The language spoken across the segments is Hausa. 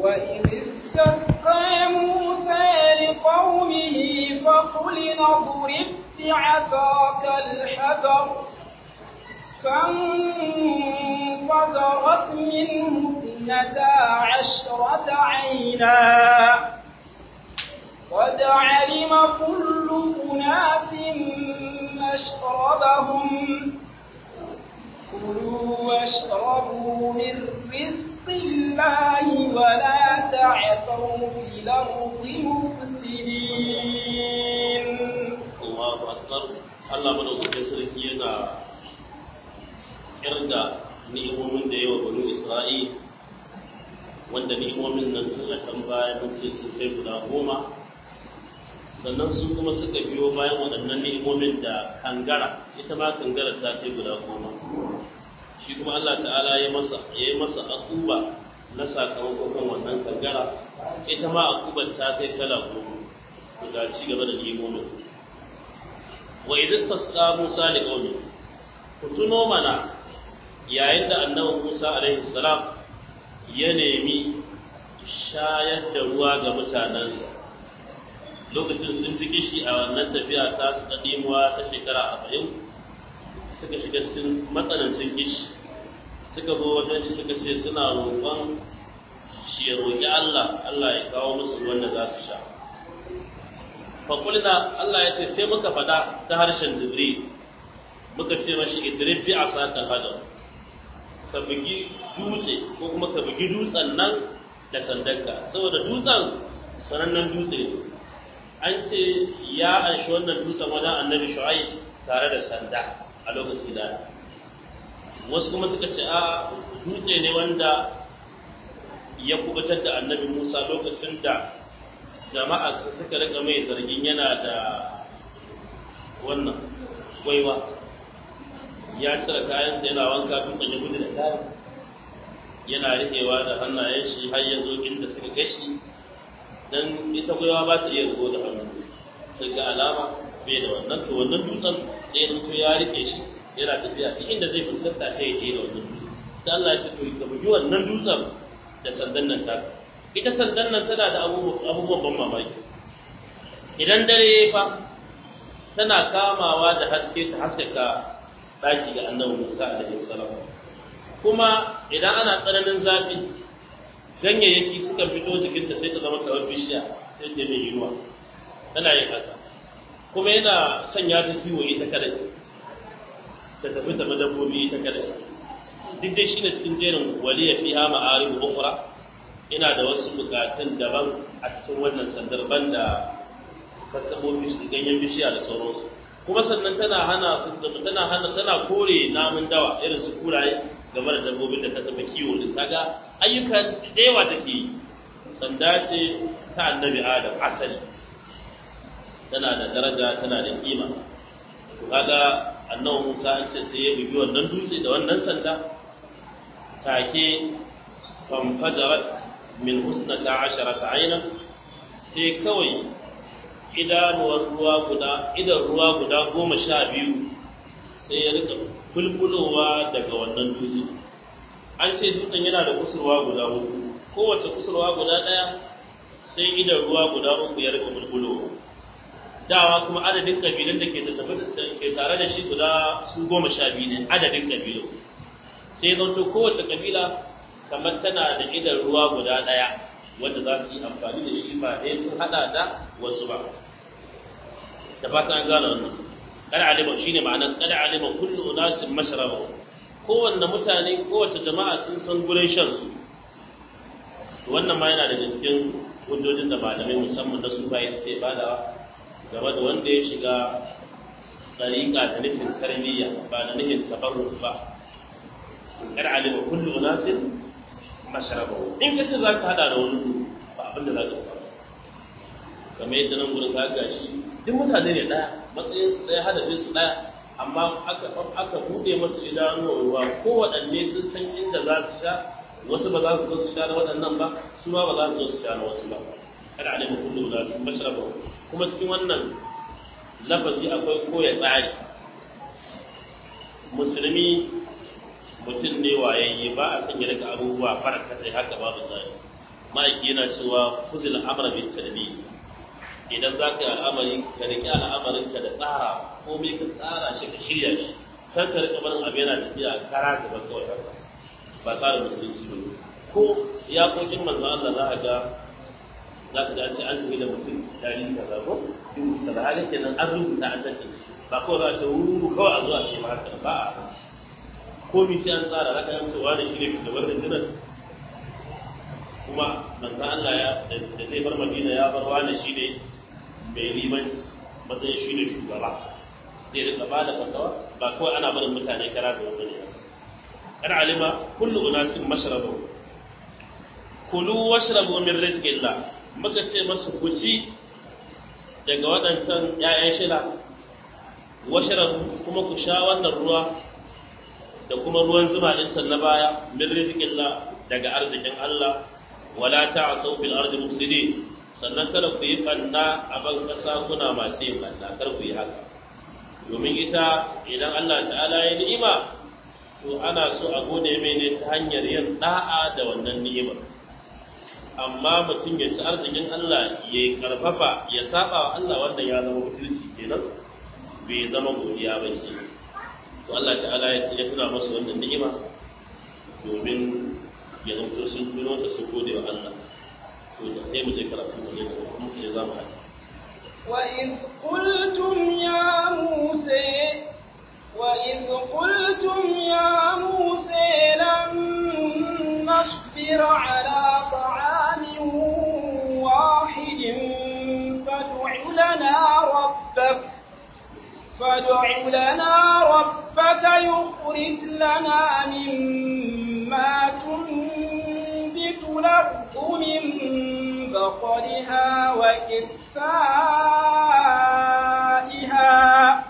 وإذ استسقى موسى لقومه فقل اضرب بعصاك الحجر فانفجرت منه اثنتا عشرة عينا قد علم كل أناس مشربهم كلوا واشربوا من رزق الله ولا تعثوا في الأرض مفسدين Allahu akbar Allah madaukakin sarki yana kirga ni'imomin da yawa banu Isra'il wanda ni'imomin nan sun a can baya mun ce sun kai guda goma sannan su kuma suka biyo bayan waɗannan ni'imomin da kangara ita ma kangara ta kai guda goma shi kuma Allah ta'ala ya masa ya yi masa akuba na sakamakon kan wannan kangara ita ma akubar ta kai kala goma to ga ci gaba da ni'imomin wa idan tasqa Musa li qaumi ku tuno mana yayin da annabi Musa alaihi salam ya nemi shayar da ruwa ga mutanensa lokacin sun fi kishi a wannan tafiya ta su ta ɗimuwa ta shekara arba'in suka shiga cikin matsanancin kishi suka zo wajen shi suka ce suna roƙon shi ya roƙi Allah Allah ya kawo musu ruwan da za su sha fakulina Allah ya ce sai muka faɗa ta harshen Jibril muka ce mashi idrib bi asaka hadar ka bugi dutse ko kuma ka bugi dutsen nan da sandanka saboda dutsen sanannen dutse ne an ce ya anshi wannan dutsen wajen annabi shu'aib tare da sanda a lokaci da wasu kuma suka ce a dutse ne wanda ya kubutar da annabi musa lokacin da jama'a suka rika mai zargin yana da wannan gwaiwa ya cire kayansa yana wanka dutsen ya gudu da kayan yana riƙewa da hannayen shi har ya zo inda suka gashi dan ita gwaiwa ba ta iya zo da hannu sai ga alama bai da wannan to wannan dutsen sai ya to ya rike shi yana tafiya duk inda zai fuskanta sai ya je da wannan dutsen sai Allah ya ce to ka bugi wannan dutsen da sandan nan ta ita sandan nan tana da abubuwan ban mamaki idan dare fa tana kamawa da haske ta haskaka daki ga annabi Musa alaihi salam kuma idan ana tsananin zafi ganyayyaki suka fito jikinta sai ta zama kamar bishiya sai ta mai yiwuwa tana yin haka kuma yana sanya ta kiwo ita kadai ta tafi ta dabbobi ita kadai duk dai shine cikin jerin waliya fiha ma'aribu ukhra ina da wasu bukatun daban a cikin wannan sandar banda kasabobi su ganyen bishiya da sauransu kuma sannan tana hana tana hana tana kore namun dawa irin su kuraye game da dabbobin da ta taba kiwo din kaga ayyuka da yawa take yi sanda ce ta annabi adam asali tana da daraja tana da kima kaga annabi Musa an ce sai ya bugi wannan dutse da wannan sanda take fanfajarat min husnata asharata aina sai kawai idanuwar ruwa guda idan ruwa guda goma sha biyu sai ya rika bulbulowa daga wannan dutse an ce dutsen yana da kusurwa guda uku kowace kusurwa guda ɗaya sai idan ruwa guda uku ya rika bulbulowa dawa kuma adadin kabilun da ke tafi ke tare da shi guda su goma sha biyu ne adadin kabilu sai zanto kowace kabila kamar tana da idan ruwa guda ɗaya wanda za su yi amfani da shi ba ɗaya sun haɗa da wasu ba da fata an gane wannan kada alima shine ma'anar kada alima kullu unasin mashraba kowanne mutane kowace jama'a sun san gurin shan su wannan ma yana da cikin hujjojin da malamai musamman na su bayan sai badawa game da wanda ya shiga tsariƙa da nufin tarbiyya ba da nufin tabarruk ba kada alima kullu unasin mashraba in kace za ka hada da wani ba abin da za ka fara kamar yadda nan gurin ka gashi duk mutane ne ɗaya matsayin su ɗaya hadafin su ɗaya amma aka aka buɗe masu idanuwa ruwa ko waɗanne sun san inda za su sha wasu ba za su zo su sha na waɗannan ba su ma ba za su zo su sha na wasu ba kada alaihi kullu da su mashraba kuma cikin wannan lafazi akwai koya tsari musulmi mutum ne wayayye ba a sanya daga abubuwa farka sai haka babu tsari ma'aiki yana cewa kuzil amra bin tarbi idan za ka yi al'amari ka riƙe al'amarin ka da tsara komai ka tsara shi ka shirya shi kar ka riƙa barin abu yana tafiya kara gaba kawai haka ba tsarin musulunci ba ko iyakokin manzo Allah za a ga za ka ga an ce an tafi da mutum dari kaza ko dubu kaza halin kenan an rubuta an tace ba kawai za a ce wuru kawai a zuwa ce ma haka ba a komai sai an tsara za ka yi cewa da shi ne shugaban rundunar kuma manzo Allah ya da zai bar Madina ya bar wani shi ne mai liman matsayin shi ne shugaba zai rika ba da fatawa ba kawai ana barin mutane kara da wani ne kan alima kullu unasin mashrabu kulu washrabu min rizqillah muka ce masu kuci daga waɗancan ƴaƴan shila washrabu kuma ku sha wannan ruwa da kuma ruwan zuma din na baya min rizqillah daga arzikin Allah wala ta'asu fil ardi mufsidin sannan kada ku yi kanna a ban kasa kuna masu yin kanna kar ku yi haka domin ita idan Allah ta'ala ya ni'ima to ana so a gode mai ne ta hanyar yin da'a da wannan ni'imar amma mutum ya ci arzikin Allah ya karfafa ya saba wa Allah wanda ya zama mutunci kenan bai zama godiya ba shi to Allah ta'ala ya tuna masa wannan ni'ima domin ya zanto sun tuno da su gode wa Allah to da sai mu je karatu mu je kuma mu je zamu haɗu وإذ قلتم يا موسى وإذ قلتم يا موسى لن نصبر على طعام واحد فادع لنا ربك فادع لنا ربك يخرج لنا مما تنبت الأرض من بقرها وكفائها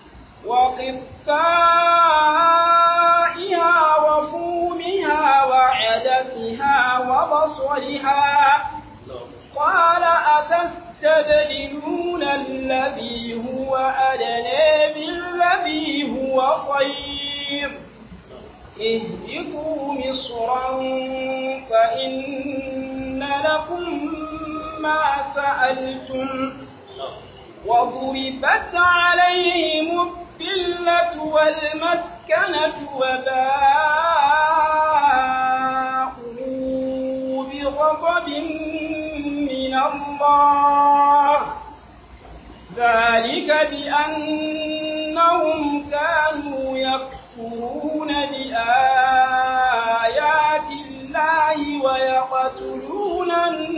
وقفائها وفومها وعدسها وبصلها قال أتستبدلون الذي هو أدنى بالذي هو خير اهبطوا مصرا فإن لكم ما سألتم وضربت عليهم الذلة والمسكنة وباءوا بغضب من الله ذلك بأنهم كانوا يكفرون بآيات الله ويقتلون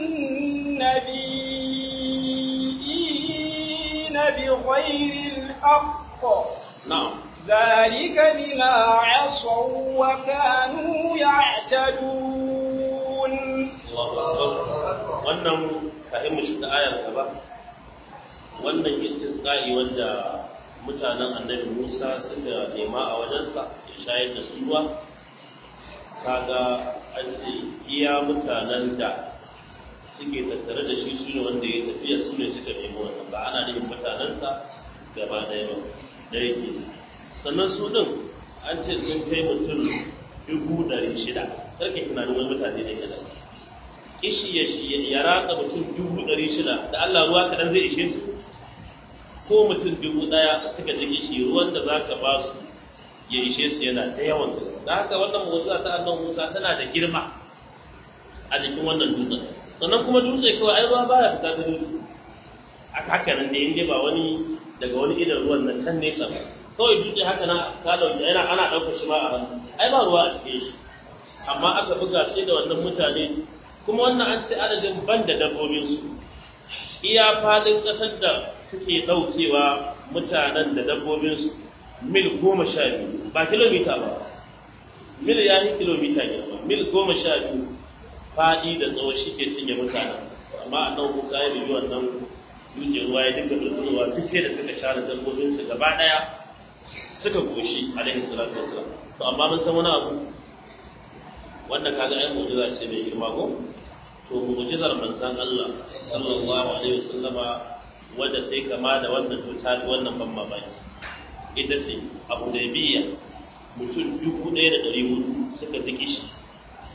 النبيين بغير الحق na'am ذلك بما عصوا وكانوا يعتدون Allahu akbar wannan kafin mu shiga ayar gaba wannan istisqa'i wanda mutanen annabi Musa suka nema a wajensa ya shayar da su ruwa kaga an ce iya mutanen da suke tattare da shi su ne wanda ya tafiya su ne suka nemi wannan ba ana nufin mutanensa gaba ɗaya ba da yake sannan su ɗin an ce sun kai mutum dubu ɗari shida sarki tunanin wani mutane da ke kishi ya ya ratsa mutum dubu ɗari shida da Allah ruwa kaɗan zai ishe su ko mutum dubu ɗaya suka ji kishi ruwan da za ka ba su ya ishe su yana da yawan gaske da haka wannan motsa ta annan Musa tana da girma a jikin wannan dutsen sannan kuma dutse kawai ai ruwa baya fita da dutse a haka nan ne in ba wani daga wani idan ruwan nan can nesa ba kawai dutse haka na ka dauki yana ana ɗaukar shi ma a hannu ai ba ruwa a cikin shi amma aka buga sai da wannan mutane kuma wannan an ce adadin ban da dabbobin su iya fadin ƙasar da suke ɗaukewa mutanen da dabbobin su mil goma sha biyu ba kilomita ba mil ya yi kilomita ne ba mil goma sha biyu faɗi da tsawo shi ke cinye mutanen amma a nan kuka yi biyu wannan dutse ruwa ya dinga bulbulowa duk sai da suka share dabbobin su gaba ɗaya suka goshi alaihi salatu wassalam to amma mun san wani abu wanda kaga ai mu'jiza ce mai girma ko to mu'jizar manzon Allah sallallahu alaihi wasallama wanda sai kama da wannan to ta wannan ban mamaki ita ce Abu Dawiyya mutum dubu ɗaya da ɗari hudu suka ziki shi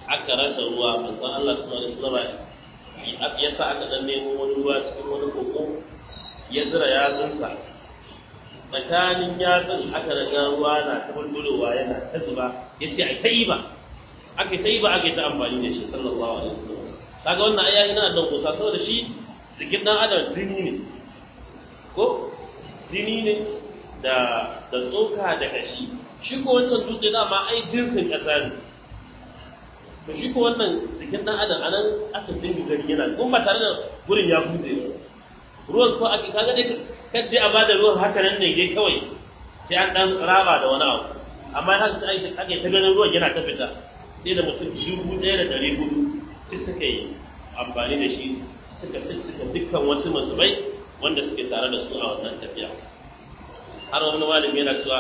aka rasa ruwa manzon Allah sallallahu alaihi wasallam ya sa aka dan nemo wani ruwa cikin wani koko ya zira yatsunsa tsakanin yatsun aka daga ruwa na ta bulbulowa yana ta zuba ya ce a ta yi ba aka ta yi ba aka ta amfani da shi sallallahu alaihi wasallam kaga wannan aya yana da kusa saboda shi jikin dan adam jini ne ko jini ne da da tsoka da kashi shi ko wancan dutse dama ai jinsin kasa ne to shi ko wannan jikin dan adam anan aka dinga gani yana kuma ba tare da gurin ya bude ruwan ko ake kaga dai kadai a bada ruwan haka nan ne dai kawai sai an dan raba da wani abu amma har sai ake ake ta ganin ruwan yana ta fita sai da mutum dubu ɗaya da ɗari hudu sai suka yi amfani da shi suka suka dukkan wasu masubai wanda suke tare da su a wannan tafiya har wani malami yana cewa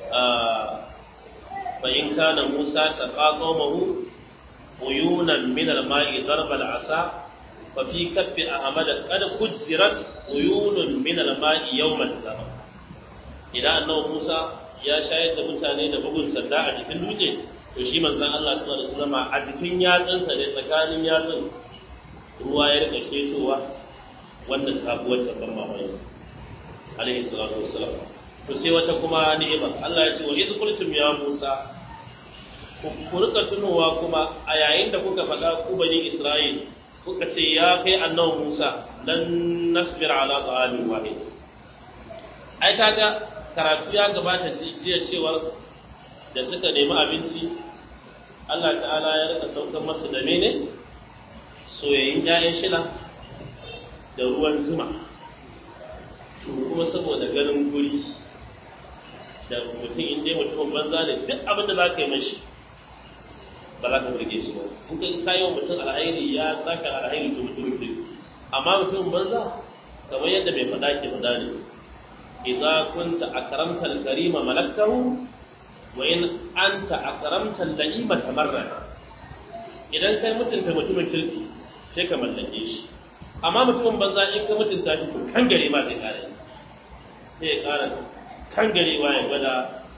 fa in kana Musa taqa qaumahu uyunan min al-ma'i darba al-asa fa fi kaffi ahmad qad kujirat uyunun min al-ma'i yawm al-zaman idan annabi Musa ya shayar da mutane da bugun sanda a cikin dutse to shi manzon Allah sallallahu alaihi wasallam a cikin yatsunsa ne tsakanin yatsun ruwa ya rika ketowa wannan sabuwar tabbar mamaye alaihi salatu wassalam to sai wata kuma ni'ima Allah ya ce wa iz qultum ya Musa ku rika tunowa kuma a yayin da kuka faɗa ku bani Isra'il kuka ce ya kai annabi Musa lan nasbir ala ta'amin wahid ai kaga karatu ya gabata jiya cewa da suka nemi abinci Allah ta'ala ya rika saukar masu da mene soyayyin ƴaƴan shila da ruwan zuma to kuma saboda ganin guri da mutum in dai mutumin banza ne duk abin da za ka yi mashi ba za ka burge shi ba in ka kayi wa mutum alhairi ya saka alhairi to mutum mutum amma mutumin banza kamar yadda mai faɗa ke faɗa ne idza kunta akramta al-karima malaktahu wa in anta akramta al-la'ima tamarra idan kai mutunta mutumin kirki sai ka mallake shi amma mutumin banza in ka mutunta shi to kan gare ma zai kare sai ya kara kan garewa ya gwada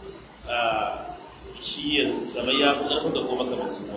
shi ya zama ya fi ƙarfin da kuma kamar su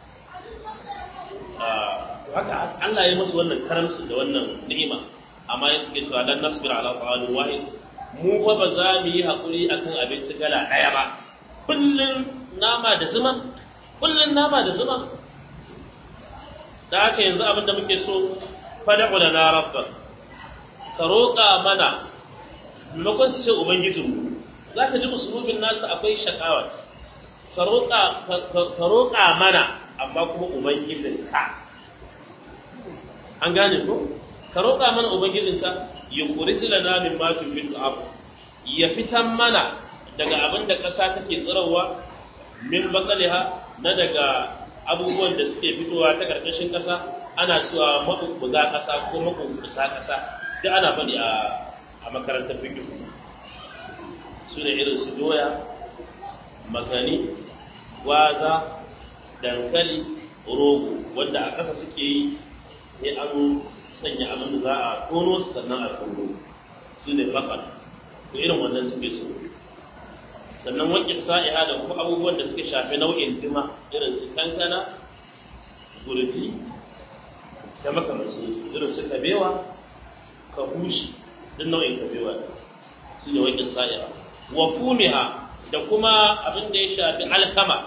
haka Allah ya musu wannan karamsu da wannan ni'ima amma ya suke cewa dan nasbir ala ta'alun wahid mu fa ba za mu yi hakuri akan abinci kala ɗaya ba kullun nama da zuma kullun nama da zuma da haka yanzu abin da muke so fada'u da na rabba ka roƙa mana maimakon su ce ubangijinmu za ka ji musulubin nasu akwai shakawa ka roƙa mana amma kuma ubangijin ka an gane ko ka roƙa mana ubangijin ka ya kuri lana min ma tufitu abu ya fitan mana daga abin da ƙasa take tsirarwa min bakaliha na daga abubuwan da suke fitowa ta ƙarƙashin ƙasa ana cewa maɓuɓɓuga ƙasa ko maɓuɓɓusa ƙasa duk ana faɗi a a makarantar fikihu su ne irin su doya makani gwaza dankali rogo wanda a ƙasa suke yi sai an sanya abin da za a tono sannan a tono su ne bakal to irin wannan suke so sannan wakil sa'iha da kuma abubuwan da suke shafi nau'in dima irin su kankana gurfi da makamansu irin su kabewa kabushi duk nau'in kabewa su ne wakil sa'iha wa fumiha da kuma abin da ya shafi alkama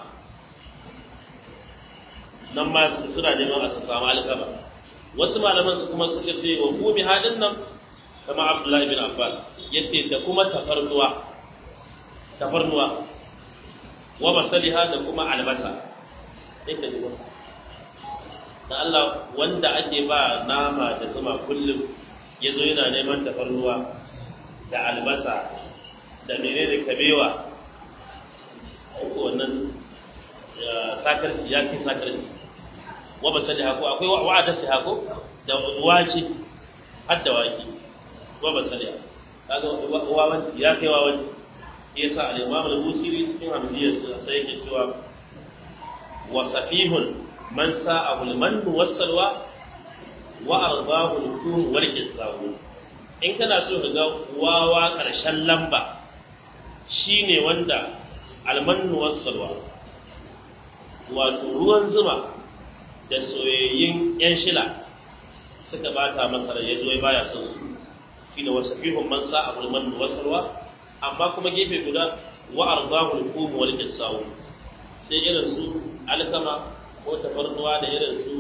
nan ma suna neman a samu alkama wasu malaman su kuma suka ce wa fumiha din nan kama abdullahi bin abbas yace da kuma tafarnuwa tafarnuwa wa masaliha da kuma albasa sai ka ji da Allah wanda ake ba nama da zuma kullum ya zo yana neman tafarnuwa da albasa da mene da kabewa ko wannan sakarci ya ke sakarci wa basali hako akwai wa'ada shi hako da wace har da wake wa basali kaga wawanci ya kai wawanci ya sa al-imam al-busiri cikin hamdiyar sai yake cewa wa safihun man sa'ahu al-man was-salwa wa ardahu al-kum wal kisabu in kana so ka ga wawa karshen lamba shine wanda al-man was-salwa wato ruwan zuma da soyayyun yan shila suka bata masa rai yazo baya son su shine wasafihum man sa'a man wasarwa amma kuma gefe guda wa arzahu al-qum wal jasawu sai irin su alkama ko tafarnuwa da irin su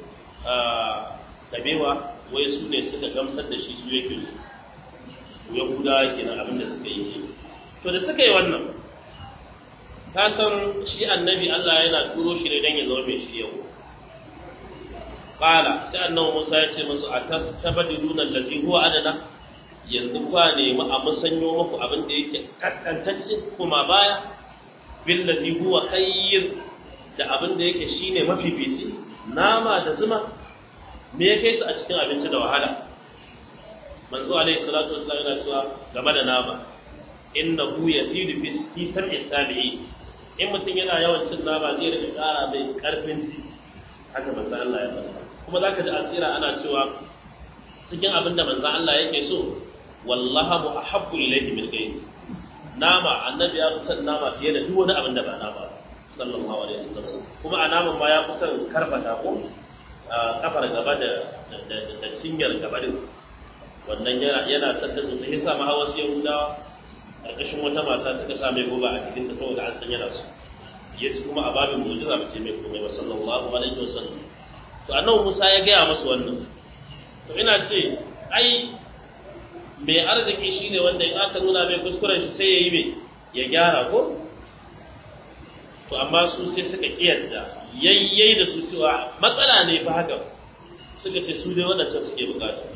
kabewa wai su ne suka gamsar da shi su yake su yahudawa kenan abin da suka yi to da suka yi wannan ka san shi annabi Allah yana turo shi ne dan ya zama mai shi yau qala sai annabi Musa ya ce musu atastabdiluna allazi huwa adana yanzu kwa nemi a musanyo muku abin da yake kaskantacce kuma baya billazi huwa khayr da abin da yake shine mafifici nama da zuma me ya kai su a cikin abinci da wahala manzo alaihi salatu wassalam yana cewa game da nama innahu yazidu fi fi sab'i sabi'i in mutum yana yawan cin nama zai rika ƙara mai karfin ji haka manzo Allah ya faɗa kuma zaka ji asira ana cewa cikin abin da manzo Allah yake so wallahu ahabbu ilayhi min ghayri nama annabi ya fi son nama fiye da duk wani abin da ba nama ba sallallahu alaihi wasallam kuma a naman ma ya fi son karfata ko kafar gaba da da cinyar gaba din wannan yana yana son da sosai yasa ma hawa sai yahudawa karkashin wata mata suka sa mai goba a cikin ta saboda an san yana su yace kuma a babin mu'jiza ba ce mai komai ba sallallahu alaihi wasallam to annabi Musa ya gaya masa wannan to ina ce ai mai arziki shine wanda in aka nuna mai kuskuren shi sai ya yi mai ya gyara ko to amma su sai suka kiyarda yayyai da su cewa matsala ne fa haka suka ce su dai waɗancan suke bukata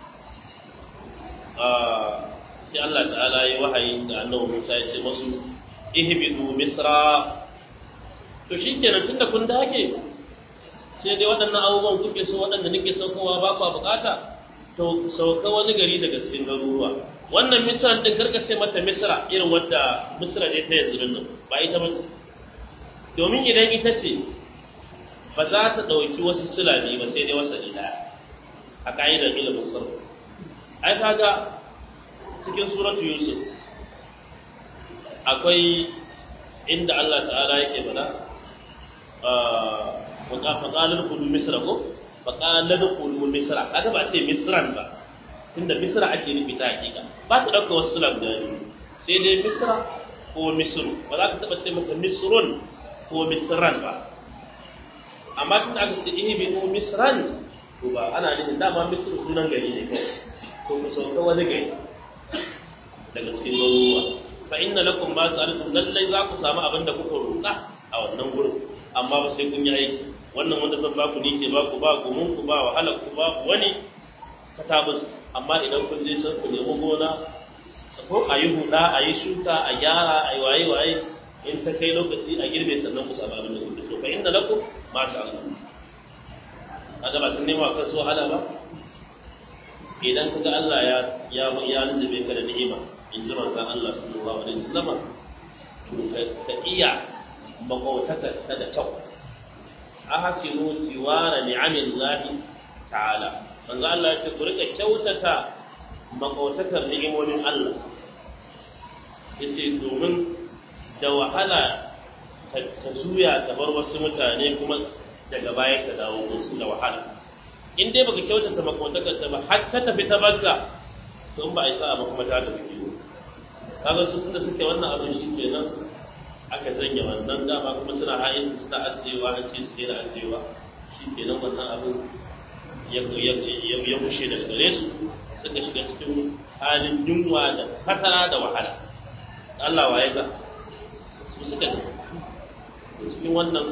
sai Allah ta'ala ya wahayi da annabi Musa ya ce masu ihbidu misra to shikenan tunda kun dake sai dai waɗannan abubuwan kuke so waɗanda nake saukowa ba ku bukata to sauka wani gari daga cikin garuruwa wannan misra din karka sai mata misra irin wadda misra ne ta yanzu nan ba ita ba domin idan ita ce ba za ta ɗauki wasu sulami ba sai dai wasa ɗaya a ka'idar ilimin sarfa ai kaga cikin suratu yusuf akwai inda Allah ta'ala yake bada faƙalar kudu misra ko faƙalar kudu misra kaga ba ce misran ba tunda misra ake nufi ta hakika ba su ɗauka wasu sulam da sai dai misra ko misru ba za ka taɓa ce masa misrun ko misran ba amma tun aka ce ihbinu misran to ba ana nufin dama misru sunan gari ne kawai to ku sauka wani gari daga cikin garuruwa fa inna lakum ma sa'altum lallai za ku samu abin da kuka roƙa a wannan gurin amma ba sai kun yi aiki wannan wanda zan baku ni ke baku ba gumin ku ba wahala ku ba wani katabus amma idan kun je san ku nemi gona ko a yi huda a yi shuka a gyara a yi waye waye in ta kai lokaci a girbe sannan ku samu abin da kuke so fa inna lakum ma sa'altum kaga ba sun nema kan so wahala ba idan kaga Allah ya ya ya nube ka da ni'ima in ji manzon Allah sallallahu alaihi wasallam to ka iya makautaka ta da kyau ahsinu tiwara ni'amillahi ta'ala manzon Allah ya ce ku rika kyautata makautakar ni'imomin Allah yace domin da wahala ta zuya ta bar wasu mutane kuma daga baya ka dawo musu da wahala in dai baka kyautata makautakar ta ba har ta tafi ta banka to in ba a yi sa'a ba kuma ta tafi kiwo kaga su tunda suke wannan abin shi kenan aka zanya wannan dama kuma suna hayin suna ajiyewa an ce su daina ajiyewa shi kenan wannan abin ya ya bushe daga gare su suka shiga cikin halin yunwa da fatara da wahala Allah waye ga su suka cikin wannan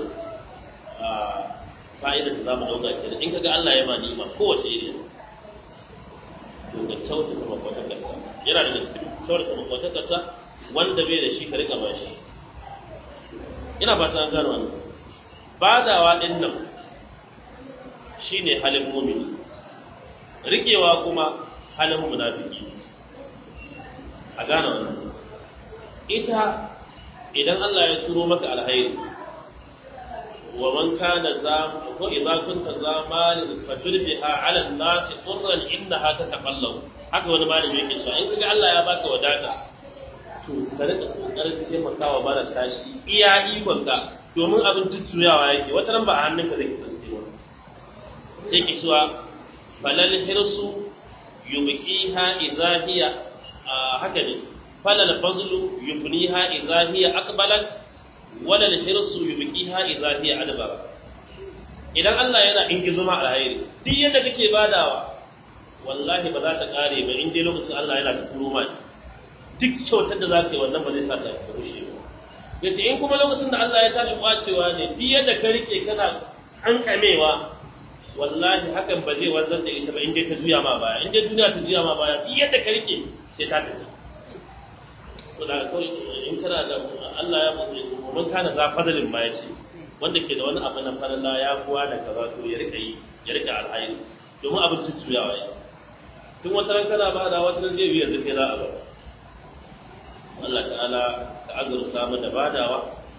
fa'ida da za mu dauka kenan in kaga Allah ya ma ni'ima kowace iri to ga kyautata makwatakarsa yana da cikin kyautata makwatakarsa wanda bai da shi ka rika ba shi ina fata an gano wannan badawa din nan shine halin mumini rikewa kuma halin munafiki a gane wannan ita idan Allah ya turo maka alhairi wa man kana za ko idza kunta za malin faturbiha ala an-nas qurran innaha tataqallabu haka wani malami yake cewa in kaga Allah ya baka wadata to ka rika kokarin taimakawa mara tashi iya ikon ka domin abin tuttuyawa yake wata ran ba a hannunka zai kasance ba sai ki cewa falal hirsu yubqiha idza hiya haka ne falal fazlu yubniha idza hiya aqbalat wala al hirsu yubqiha idza hiya adbara idan Allah yana ingizo ma alheri duk yadda kake badawa wallahi ba za ta kare ba in dai lokacin Allah yana da turo ma duk kyautar da za ka yi wannan ba zai sa ta rushe ba yace in kuma lokacin da Allah ya tashi kwacewa ne duk yadda ka rike kana hankamewa wallahi hakan ba zai wanzar da ita ba in dai ta juya ma baya in dai duniya ta juya ma baya duk yadda ka rike sai ta tafi to da kawai in kana da Allah ya mun kana za fadalin ma yace wanda ke da wani abu na farilla ya kuwa da kaza to ya rika yi ya rika alhairi domin abin tuttuyawa ya tun wata ran kana bada wata ran zai biya zai za a bada Allah ta'ala ka azurta mu da badawa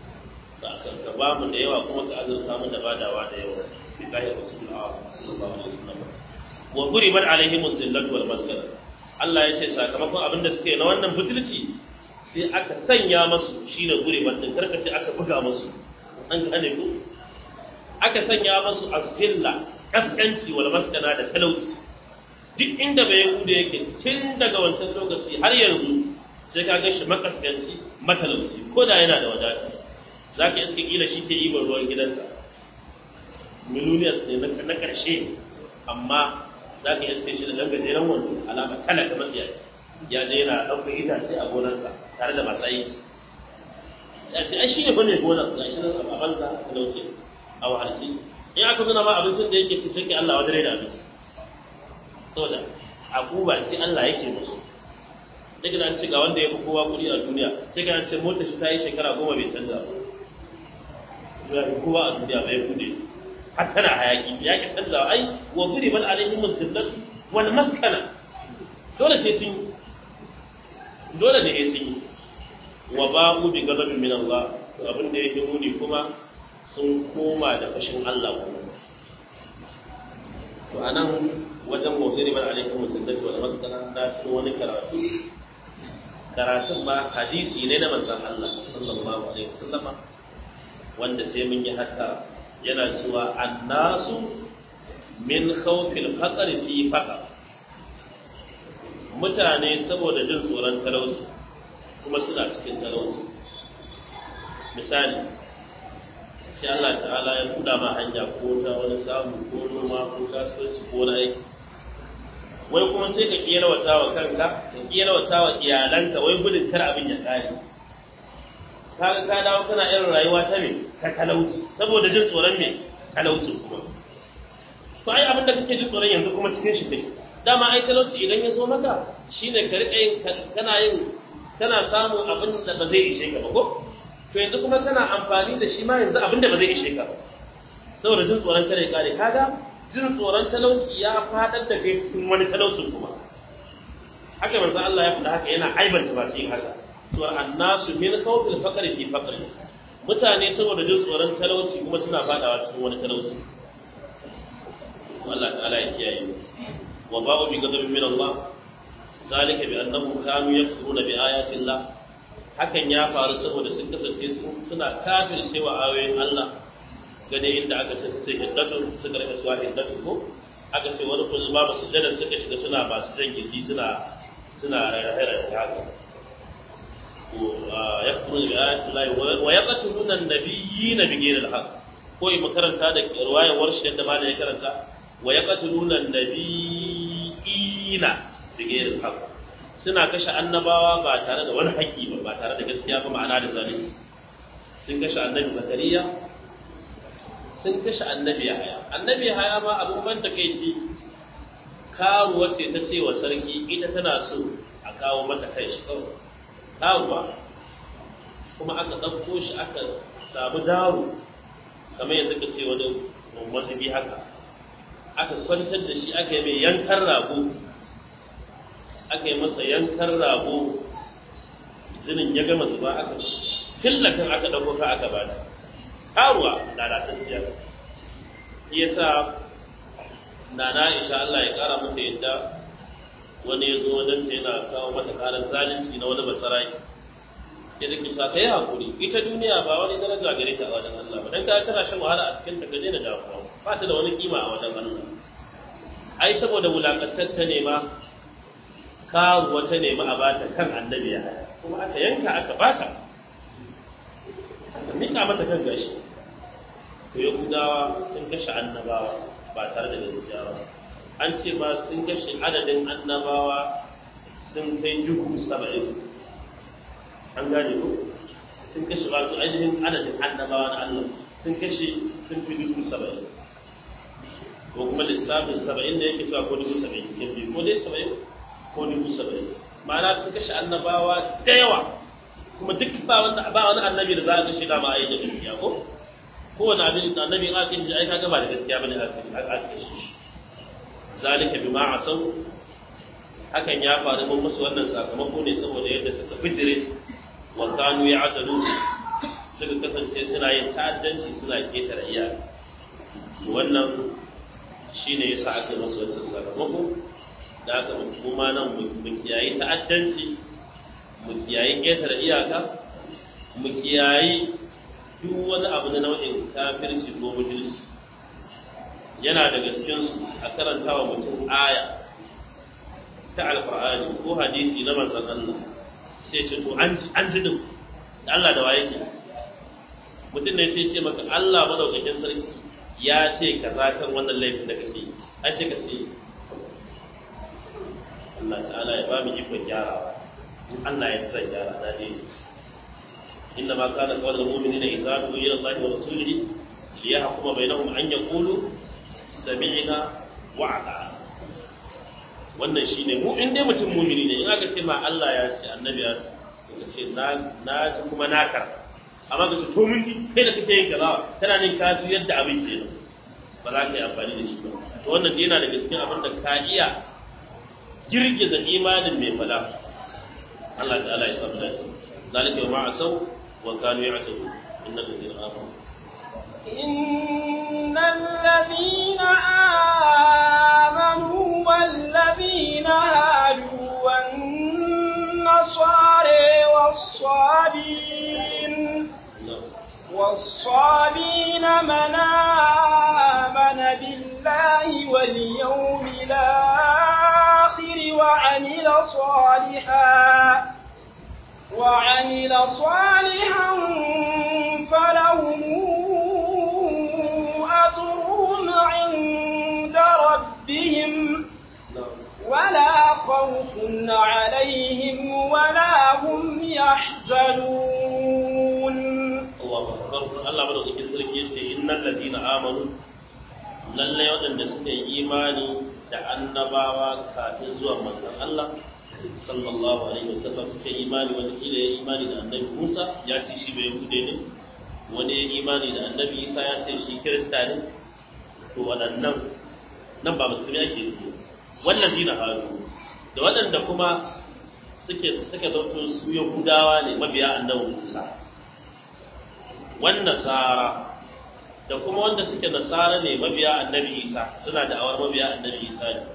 ka ba mu da yawa kuma ka azurta mu da badawa da yawa bi kai rasulullah sallallahu alaihi wasallam wa quribat alaihim zillatu wal maskara Allah ya ce sakamakon abin da suke na wannan butulci sai aka sanya masu shine quribat din karka ce aka buga masu an gane ku aka sanya masu azilla kaskanci wal maskana da talauci duk inda bai yahuda yake tun daga wancan lokaci har yanzu sai ka ga shi makaskanci matalauci ko da yana da wadata za ka iska kila shi ke ibar ruwan gidansa miloniyas ne na ƙarshe amma za ka iska shi da ɗan gajeren wando alama talaka matsiya ya je yana ɗaukar itace a gonarsa tare da masu aiki ya ce ai shi ne bane gonar ga shi nan a banza a talauci a wahalci in aka zuna ma abincin da yake fi sai Allah wadare da abinci saboda a guba sai Allah yake musu sai kana ce ga wanda ya fi kowa kuɗi a duniya sai kana ce motar shi ta yi shekara goma bai canza ba ya fi kowa a duniya bai kuɗe har tana hayaki ya ki canza ai wa guri bal alaihim zillat wal maskana dole sai sun dole ne sai sun wa ba'u bi ghadabin min Allah to abin da yake muni kuma sun koma da fashin Allah kuma to anan wajen mawziri bal alaihim zillat wal maskana na wani karatu karatun ba hadisi ne na manzon Allah sallallahu alaihi wasallama wanda sai mun yi hatta yana cewa annasu min khawfil faqr fi faqr mutane saboda jin tsoron talauci kuma suna cikin talauci misali sai Allah ta'ala ya buɗa ma hanya ko ta wani samu ko noma ko kasuwanci ko na aiki wai kuma sai ka kiyar wata wa kanka ka kiyar wata wa iyalanka wai gudun kar abin ya kare kaga ka dawo kana irin rayuwa ta me ta talauci saboda jin tsoron me talauci kuma to ai abin da kake jin tsoron yanzu kuma cikin shi kake dama ai talauci idan ya zo maka shine ka rika yin kana yin kana samun abin da ba zai ishe ka ba ko to yanzu kuma kana amfani da shi ma yanzu abin da ba zai ishe ka ba saboda jin tsoron kare kare kaga jin tsoron talauci ya fadar da kai cikin wani talaucin kuma haka manzo Allah ya faɗa haka yana aibanta ba cikin haka to annasu min khawfil faqri fi faqri mutane saboda jin tsoron talauci kuma suna fadawa cikin wani talauci Allah ta'ala ya kiyaye wa ba'u bi ghadabin min Allah zalika bi annahum kanu yakfuruna bi ayati Allah hakan ya faru saboda sun kasance suna kafircewa ayoyin Allah gane inda aka ce sai hiddatu suka rika suwa hiddatu ko aka ce wani kuma ba su jada suka shiga suna ba su jan gindi suna suna rarrahara da haka ya kuma bi ayati Allah wa yaqtuluna an-nabiyina bi ghayri al-haq ko yi makaranta da riwayar warshi yadda ma da ya karanta wa yaqtuluna an-nabiyina bi ghayri al-haq suna kashe annabawa ba tare da wani haƙƙi ba ba tare da gaskiya ba ma'ana da zalunci sun kashe annabi zakariya sun kashe annabi haya annabi haya ma abin ban takeici karuwar ce ta ce wa sarki ita tana so a kawo mata kai shi kawai karuwa kuma aka ɗauko shi aka samu daro kamar yadda ka ce wani mazubi haka aka kwantar da shi aka yi mai yankan rago aka yi masa yankan rago zinin ya gama zuba aka fillakan aka ɗauko ka aka bada karuwa lalatacciya shi yasa nana Aisha Allah ya kara mata yadda wani ya zo wajen ta yana kawo mata karar zalunci na wani basaraki sai da kisa kai hakuri ita duniya ba wani daraja gare ta a wajen Allah ba dan ka tana shan wahala a cikin ta gaje da damuwa ba ta da wani kima a wajen Allah ai saboda wulakantar ta nema karuwa ta nema a bata kan annabi ya kuma aka yanka aka bata aka mika mata kan gashi to yahudawa sun kashe annabawa ba tare da gaskiya ba an ce ba sun kashe adadin annabawa sun kai dubu saba'in an gane ko sun kashe ba su ainihin adadin annabawa na Allah sun kashe sun fi dubu saba'in ko kuma lissafin saba'in da yake cewa ko dubu saba'in ke biyu ko dai saba'in ko dubu saba'in ma'ana sun kashe annabawa da yawa kuma duk ba wanda ba wani annabi da za a kashe da ma a yi da gaskiya ko kowane abin da annabi in aka yi ai kaga ba da gaskiya bane aka kashe shi zalika bima asaw hakan ya faru mun musu wannan sakamako ne saboda yadda suka fitire wa kanu ya'tadu suka kasance suna yin ta'addanci suna ketare iyaka wannan shine yasa aka yi musu wannan sakamako da aka mu ma nan mu kiyayi ta'addanci mu kiyayi ketare iyaka mu kiyayi duk wani abu na nau'in kafirci ko mujulci yana daga cikin a karanta wa mutum aya ta alqur'ani ko hadisi na manzon Allah sai ce to an an ji din Allah da waye ke mutum ne sai ce maka Allah madaukakin sarki ya ce kaza kan wannan laifin da kake an ce ka ce Allah ta'ala ya ba mu ikon gyarawa in Allah ya sa gyara na dai inna ma kana qawlul mu'minina idza du'u ila Allah wa rasulihi liyahkuma bainahum an yaqulu sami'na wa ata'na wannan shine mu in dai mutum mumini ne in aka ce ma Allah ya ce annabi ya ce na na kuma na kar amma ka ce to mun kai da kake yin kaza kana ne ka su yadda abin ke nan ba za ka yi amfani da shi ba to wannan yana daga cikin abin da ka iya girgiza imanin mai fada Allah ta'ala ya samu dace zalika ma asau wa kanu ya'tabu innal ladina amanu إن الذين آمنوا والذين هادوا والنصارى والصابين والصابين من آمن بالله واليوم الآخر وعمل صالحا وعمل صالحا فلهم أجرهم عند ربهم ولا خوف عليهم ولا هم يحزنون Allahu akbar Allah madaukakin sarki yace innal ladina amanu lalle waɗanda suka yi imani da annabawa kafin zuwa manzon Allah sallallahu alaihi wasallam suka yi imani wanda kila ya imani da annabi Musa ya ce shi bai hude ne wani ya imani da annabi Isa ya ce shi kirista ne to waɗannan nan ba musulmi ake yi wannan dina haru da waɗanda kuma suke suka zauto su yahudawa ne mabiya annabi Musa wannan nasara da kuma wanda suke nasara ne mabiya annabi Isa suna da awar mabiya annabi Isa ne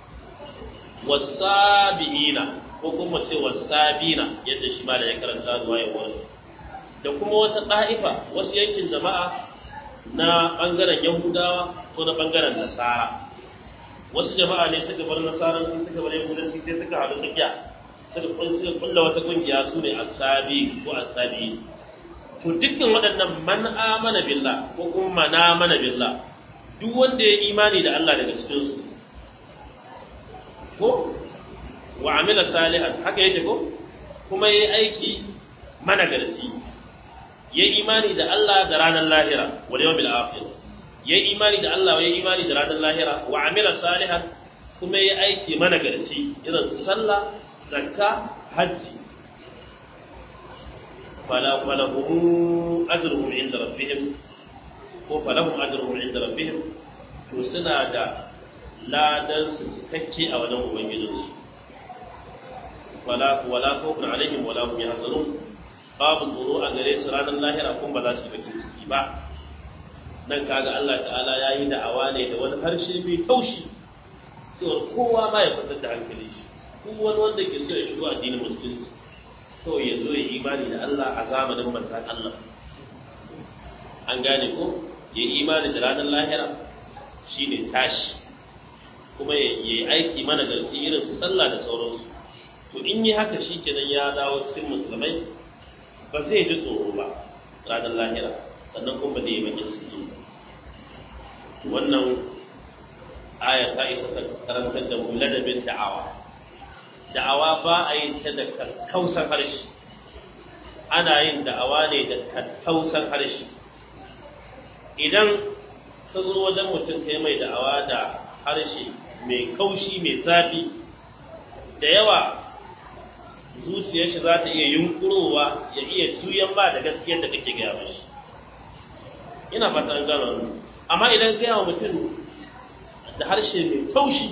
wasabiina ko kuma ce wasabina yadda shi ma da ya karanta ruwaya wani da kuma wata ɗa'ifa wasu yankin jama'a na ɓangaren yahudawa ko na ɓangaren nasara wasu jama'a ne suka bar nasaranci suka bar yahudanci sai suka haɗu tsakiya suka kulla wata ƙungiya su ne asabi ko asabi to dukkan waɗannan man amana billah ko kuma man amana billah duk wanda ya imani da Allah daga cikin su ko wa amila salihan haka yake ko kuma yayi aiki managarci yayi imani da Allah da ranar lahira wal yawmil akhir yayi imani da Allah yayi imani da ranar lahira wa amila salihan kuma yayi aiki managarci irin sallah zakka hajji fala falahum ajruhum inda rabbihim ko falahum ajruhum inda rabbihim to suna da ladan su cikakke a wajen ubangijinsu wala wala khawfun alaihim wala hum yahzanun babu tsoro a gare su ranar lahira kun ba za su yi bakin ciki ba nan kaga Allah ta'ala ya yi da'awa ne da wani harshe mai taushi cewar kowa ma ya fitar da hankali shi duk wani wanda ke so ya shigo addinin musulunci kawai ya zo ya imani da Allah a zamanin manzan Allah an gane ko ya imani da ranar lahira shine tashi kuma ya yi aiki mana garki irin su sallah da sauransu to in yi haka shi kenan ya dawo cikin musulmai ba zai ji tsoro ba ranar lahira sannan kuma ba zai yi bakin ciki wannan aya ta isa ta karantar da mu ladabin da'awa da'awa ba a yin ta da kakkausan harshe ana yin da'awa ne da kakkausan harshe idan ka zo wajen mutum kai mai da'awa da harshe mai kaushi mai zafi da yawa zuciyar shi za ta iya yunkurowa ya iya juyan ba da gaskiyar da kake gaya mashi ina fata an gano amma idan gaya wa mutum da harshe mai taushi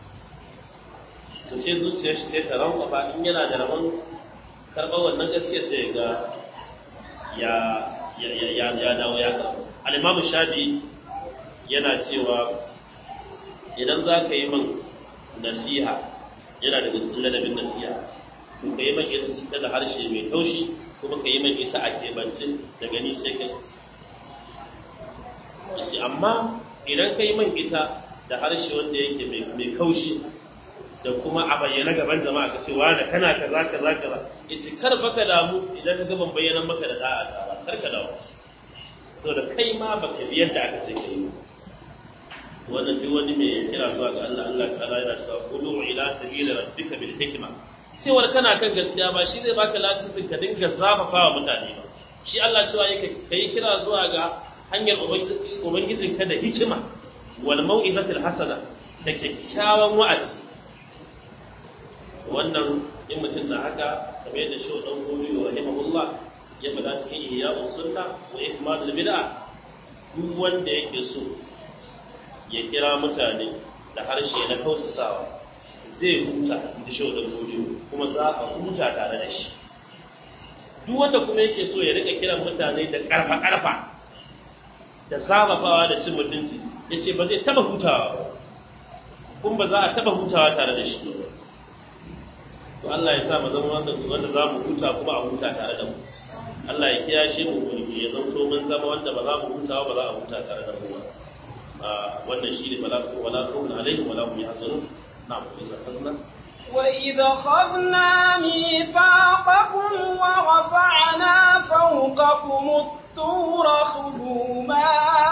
to sai zuciyar shi sai ta rankwafa in yana da rabon karɓar wannan gaskiyar sai ga ya ya ya ya dawo ya karɓa al-imamu shafi yana cewa idan za ka yi min nasiha yana da cikin ladabin nasiha to ka yi min ita da harshe mai taushi kuma ka yi min ita a kebance da gani sai kai amma idan ka yi min ita da harshe wanda yake mai kaushi da kuma a bayyana gaban jama'a ka ce wani kana kaza kaza kaza yace kar baka damu idan ka ban bayyana maka da da'a ta ba kar ka dawo to da kai ma baka bi yadda aka ce kai wannan duk wani mai kira zuwa ga Allah Allah ta'ala yana cewa qulu ila sabili rabbika bil hikma cewar kana kan gaskiya ba shi zai baka lasisin ka dinga zafafa wa mutane ba shi Allah cewa yake kai kira zuwa ga hanyar ubangijinka da hikima wal mau'izatil hasana da kyakkyawan wa'azi wannan in mutum na haka kamar yadda shi dan gobe wa rahimahullah ya faɗa cikin ihya'us sunna wa ikmalul bid'a duk wanda yake so ya kira mutane da harshe na kausasawa zai huta da shi dan gobe kuma za a huta tare da shi duk wanda kuma yake so ya rika kiran mutane da karfa karfa da zabafawa da cin mutunci yace ba zai taba hutawa ba kuma ba za a taba hutawa tare da shi ba to Allah ya sa mu zama wanda wanda za mu huta kuma a huta tare da mu Allah ya kiyashe mu gurbi ya zanto mun zama wanda ba za mu huta ba za a huta tare da mu ba wannan shi ne bala ko wala ko alaihi wala hum yahzanun na'am idza khadna وإذ أخذنا ميثاقكم ورفعنا فوقكم الطور خذوا ما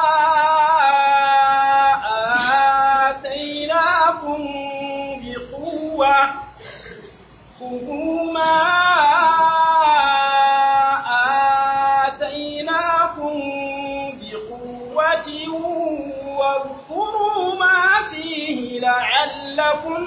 آتيناكم بقوة خذوا ما آتيناكم بقوة واذكروا ما فيه لعلكم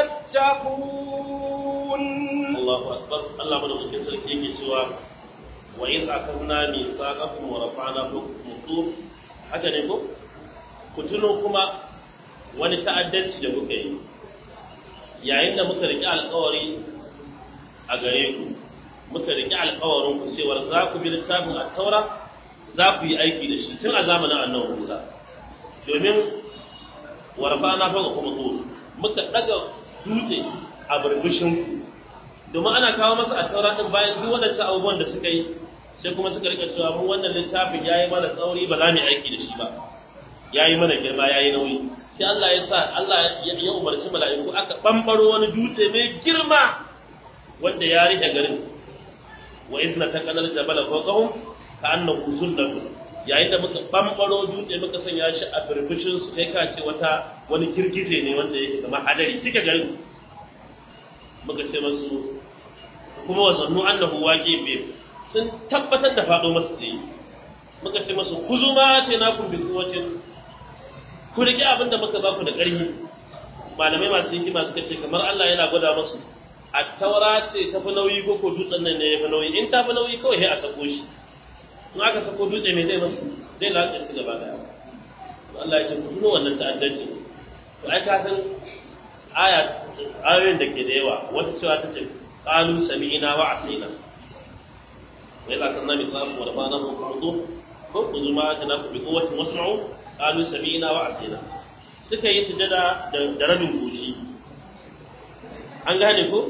تتقون الله أكبر الله من ممكن سلكيك سوى وإذ أخذنا ميثاقكم ورفعنا فوقكم الطور haka ne ko ku tuno kuma wani ta'addanci da kuka yi yayin da muka riƙe alƙawari a gare ku muka riƙe alƙawarin ku cewar za ku bi littafin at-taura za ku yi aiki da shi tun a zamanin annabi Musa domin warfana fa kuma tsoro muka daga dutse a burbushin ku domin ana kawo masa at-taura din bayan duk waɗannan abubuwan da suka yi sai kuma suka rika cewa mu wannan littafin yayi mana tsauri ba za mu yi aiki da shi ba yayi mana girma yayi nauyi sai Allah ya sa Allah ya umarci mala'iku aka bambaro wani dutse mai girma wanda ya rike garin wa izna taqallal jabala fawqahum ka annahu zullatun yayin da muka bambaro dutse muka sanya shi a birbishin su kai ka ce wata wani girgije ne wanda yake kamar hadari cika garin muka ce masu kuma wa zannu annahu waqi bi sun tabbatar da fado masu tsaye muka ce masu kuzuma ce na kun bi kuwacin ku rike abin da muka baku da ƙarfi malamai masu hikima suka ce kamar Allah yana gwada musu a taura ce ta fi nauyi ko ko dutsen nan ne ya fi nauyi in ta fi nauyi kawai sai a sako shi in aka sako dutse mai zai masu zai latsa su gaba daya Allah ya ce ku tuno wannan ta'addanci to ai ka san aya ayoyin da ke da yawa wata cewa ta ce qalu sami'na wa asina wa idza kunna mithalan wa rafa'na fawqakum ko kuzu ma kana ku bi quwwatin wasma'u qalu sami'na wa asina suka yi sujada da rabin goshi an gane ko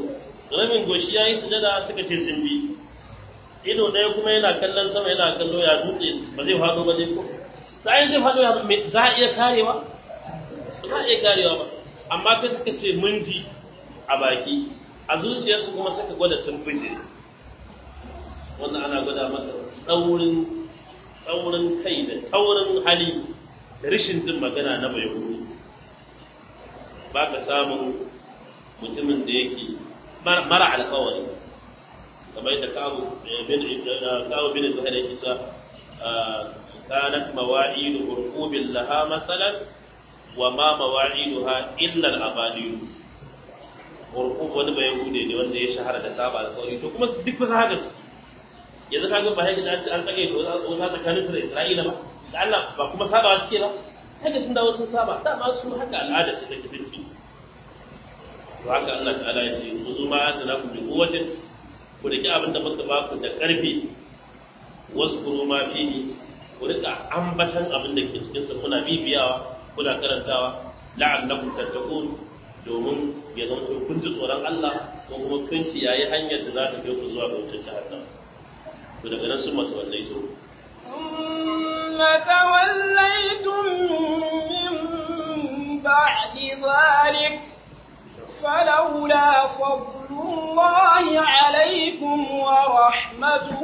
rabin goshi ya yi sujada suka ce sun bi ido ɗaya kuma yana kallon sama yana kallo ya dutse ba zai faɗo ba zai ko sai zai faɗo ya za a iya karewa ba za a iya karewa ba amma kai suka ce mun ji a baki a zuciyarsu kuma suka gwada sun fice wannan ana gwada masa tsaurin tsaurin kai da tsaurin hali da rashin jin magana na bai huru ba ka samun mutumin da yake mara alkawari kamar yadda kawo bin kawo bin zuhair yake sa kanat mawa'idu urqubin laha masalan wa ma mawa'iduha illa al-abadiyu urqub wani bai hude ne wanda ya shahara da saba alkawari to kuma duk ba haka yanzu kaga ba haka an an tsage to wata tsakanin su da Isra'ila ba da Allah ba kuma saba suke ba haka sun dawo sun saba dama su haka al'ada ce take tafi to haka Allah ta'ala ya ce ku zuma da ku bi quwwatin ku riki abin da muka ba ku da karfi waskuru ma fihi ku rika ambatan abin da ke cikin sa kuna bibiyawa kuna karantawa la'allakum tattaqun domin ya zama kun ji tsoron Allah ko kuma kun yayi hanyar da za ta kai ku zuwa ga wutar jahannam to daga nan sun masu wallai to ثم توليتم من بعد ذلك فلولا فضل الله عليكم ورحمته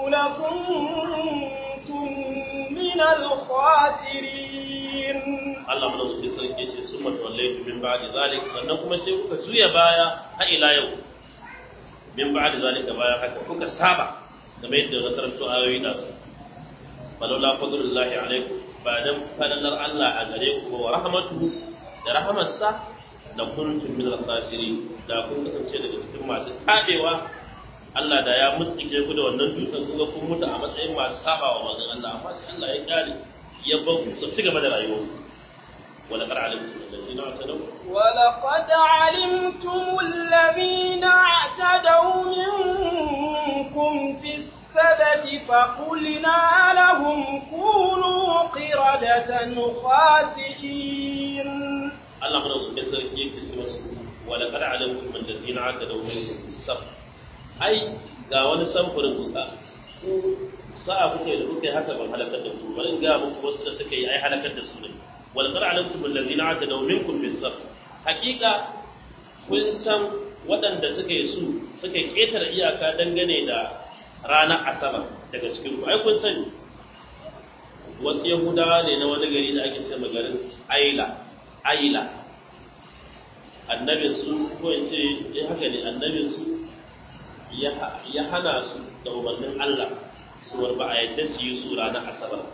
لكنتم من الخاسرين Allah mana su sarki ce sun masu wallai min ba'di zalik sannan kuma sai kuka juya baya har ila yau min ba'di zalika baya haka kuka saba game yadda na karanto ayoyi da su falola fadlullahi alaikum ba dan fadalar Allah a gare ku wa rahmatuhu da rahmatsa da kuntum min al-khasirin da kun kasance daga cikin masu tabewa Allah da ya mutsike ku da wannan dutsen kuga kun mutu a matsayin masu saba wa manzon Allah amma sai Allah ya kare ya bar ku su ci gaba da rayuwa wala qad alimtum alladhina atadaw ولقد علمتم الذين اعتدوا منكم في السبت فقلنا لهم كونوا قردة خاسئين Allah mana su kai sarki yake ce masu wala qad alimtum alladhina atadaw minkum sab ai ga wani samfurin kuka ku sa'a kuke da kuke haka ban halakar da su bari in ga muku wasu da suka yi ai halakar da su ne wal qad alimtum alladhina atadaw minkum bis sab hakika kun san waɗanda suka yi su suka ƙetare iyaka dangane da ranar asabar daga cikin ku ai kun sani wasu yahudawa ne na wani gari da ake ce garin aila aila annabin su ko in ce eh haka ne annabin su ya hana su da umarnin Allah su ba a yadda su yi su ranar asabar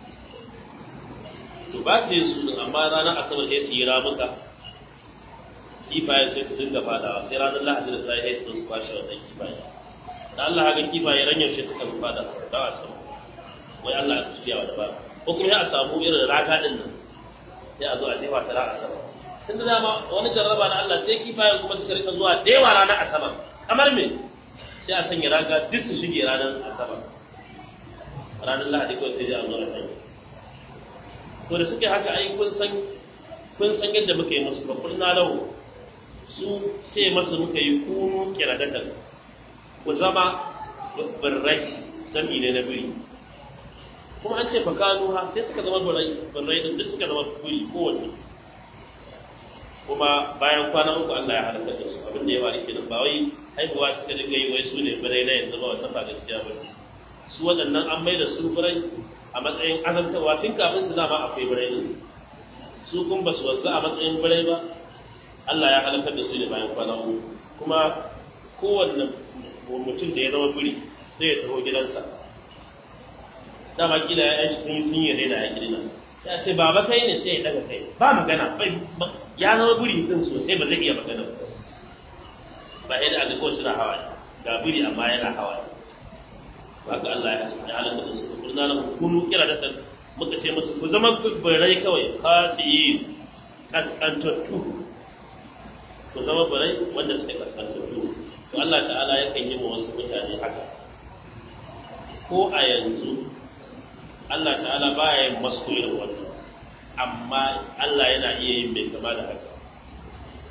to ba su yi su din amma ranar asabar sai su yi ramuka kifaye sai su dinga fadawa sai ranar lahadi da sai su kwashe wannan kifaye da Allah haka kifaye ran yaushe suka fada da asabar wai Allah ya tafiya wa da ba ko kuma ya samu irin raka din nan sai a zo a jefa ta ranar asabar tun da dama wani jarraba na Allah sai kifayen kuma suka rika zuwa da yawa ranar asabar kamar me sai a sanya raga duk su shige ranar asabar ranar lahadi kawai sai a zo a sanya to da suke haka ai kun san kun san yadda muka yi musu babbar na lahu su ce masu muka yi kunu kiradatan ku zama birrai sami ne na biri kuma an ce fakanu ha sai suka zama birrai birrai din duk suka zama biri kowanne kuma bayan kwana uku Allah ya halaka da su abin da ya wari kenan ba wai haihuwa suka dinga yi wai su ne birai na yanzu ba wannan ba gaskiya ba su waɗannan an mai da su birai a matsayin azantarwa tun kafin su dama akwai birai ne su kun ba su wanzu a matsayin birai ba Allah ya halakar da su ne bayan kwana uku kuma kowanne mutum da ya zama biri sai ya taho gidansa dama kila ya yi sun yi sun yi rena ya gidina ya ce baba kai ne sai ya daga kai ba magana bai ya zama biri din sosai ba zai iya magana ba ba yadda aka kawai suna hawaye ga biri amma yana hawaye ba ga Allah ya halaka da su kurna na kunu kira da san muka ce musu ku zama birai kawai khasiyin kaskantattu ku zama birai wanda suke kaskantattu to Allah ta'ala yakan yi wa wasu mutane haka ko a yanzu Allah ta'ala baya yin masu irin wannan amma Allah yana iya yin mai kama da haka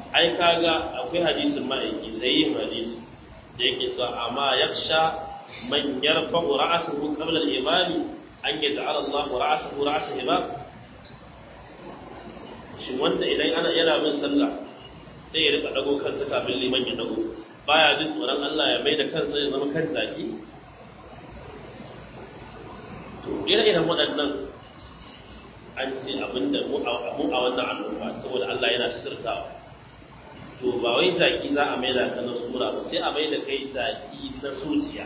ai kaga akwai hadisin ma'aiki sai yin hadisi da yake cewa amma yaksha man yarfa'u ra'sahu qabla al-imami an yaj'ala Allah ra'sahu ra'sa imam shin wanda idan ana yana bin sallah sai ya rika dago kansa kafin liman ya dago baya jin tsoron Allah ya mai da kansa ya zama kan zaki to ire-iren waɗannan an ce abinda mu a wannan al'umma saboda Allah yana sirtawa to ba wai zaki za a maida ka na sura ba sai a maida kai zaki na zuciya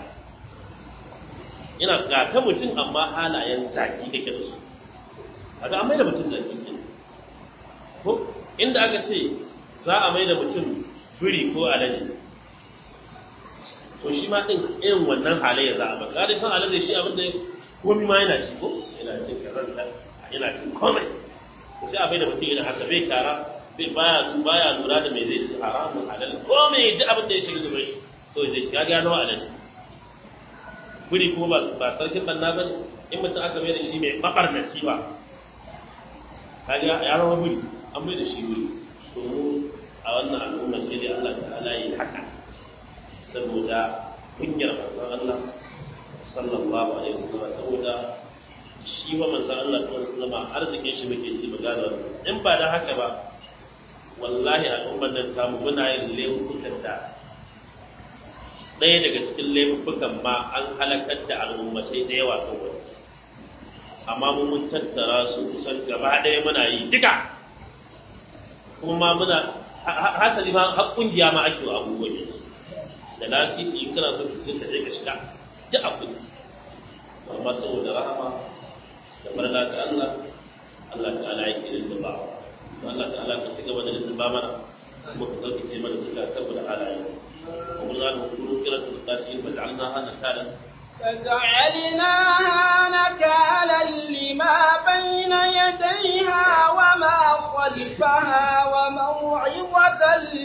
ina ga ka mutum amma halayen zaki kake da su kaga an maida mutum zaki ne ko inda aka ce za a maida mutum biri ko alade to shi ma din irin wannan halayya za a baka dai san alade shi abin da komai ma yana ci ko yana cin karanta yana cin komai to sai a maida mutum yana haka bai kara bai baya baya lura da mai zai ci haramun halal ko mai duk abin da ya shiga zuwa shi to zai ya gano halal guri kuma ba ba sarkin banna ba in mutum aka mai da shi mai bakar na ba kaga ya rawa guri an mai da shi guri to mu a wannan al'umma sai dai Allah ta'ala yi haka saboda kunyar manzon Allah sallallahu alaihi wasallam saboda shi wa manzon Allah sallallahu alaihi wasallam arzikin shi muke ci magana in ba da haka ba wallahi al'ummar nan samu muna yin laifukan da ɗaya daga cikin laifukan ma an halakar da al'ummatai da yawa kan wani amma mu mun tattara su kusan gaba ɗaya muna yi duka kuma muna hasali ma har kungiya ma ake wa abubuwan yanzu da lafiya in kana so ka ka je ka shiga duk abu amma saboda rahama da barka ga Allah Allah ta'ala ya kirin da ba'a Allah ta'ala ka cigaba da lissafa mana kuma ka sauke ce mana suka saboda halaye kuma za mu kuro kira su da shi ba ja'alna hana kalan فجعلناها نكالا لما بين يديها وما خلفها وموعظة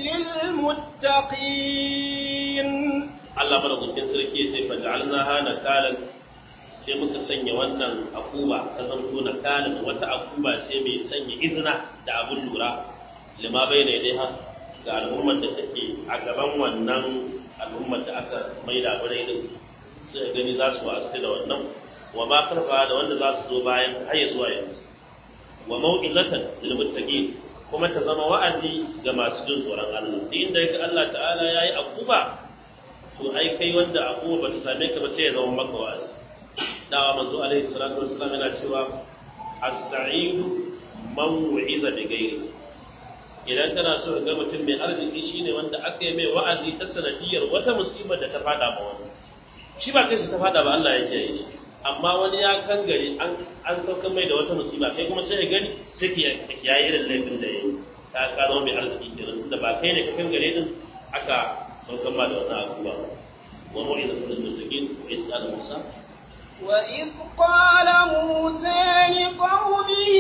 للمتقين Allah madaukakin sarki ya ce fa ja'alnaha nakalan sai muka sanya wannan akuba ta zanto nakalan wata akuba ce mai sanya izina da abun lura lima bayna yadaiha ga al'ummar da take a gaban wannan al'ummar da aka maida bare din sai gani za su wasu da wannan wa ma karfa da wanda za su zo bayan har zuwa yanzu wa mau'izatan lil muttaqin kuma ta zama wa'azi ga masu jin tsoron Allah duk inda yake Allah ta'ala yayi akuba to ai kai wanda akuba ba ta same ka ba sai ya zama maka wa'azi dawa manzo alaihi salatu wassalam yana cewa as-sa'idu man wu'iza bi ghairi idan kana so ga mutum mai arziki shine wanda aka yi mai wa'azi ta sanadiyar wata musibar da ta fada ma wani shi ba kai ta fada ba Allah yake yi amma wani ya kan gari an an sauka mai da wata musiba kai kuma sai ya gani sai ki ya yi irin laifin da yayi ka ka zama mai arziki kenan da ba kai ne ka kan gare din aka sauka ma da wata abu ba wa mu'iza lil muttaqin wa is'al musa وإذ قال موسى لقومه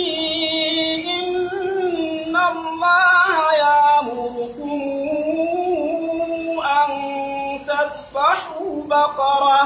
إن الله يأمركم أن تذبحوا بقرة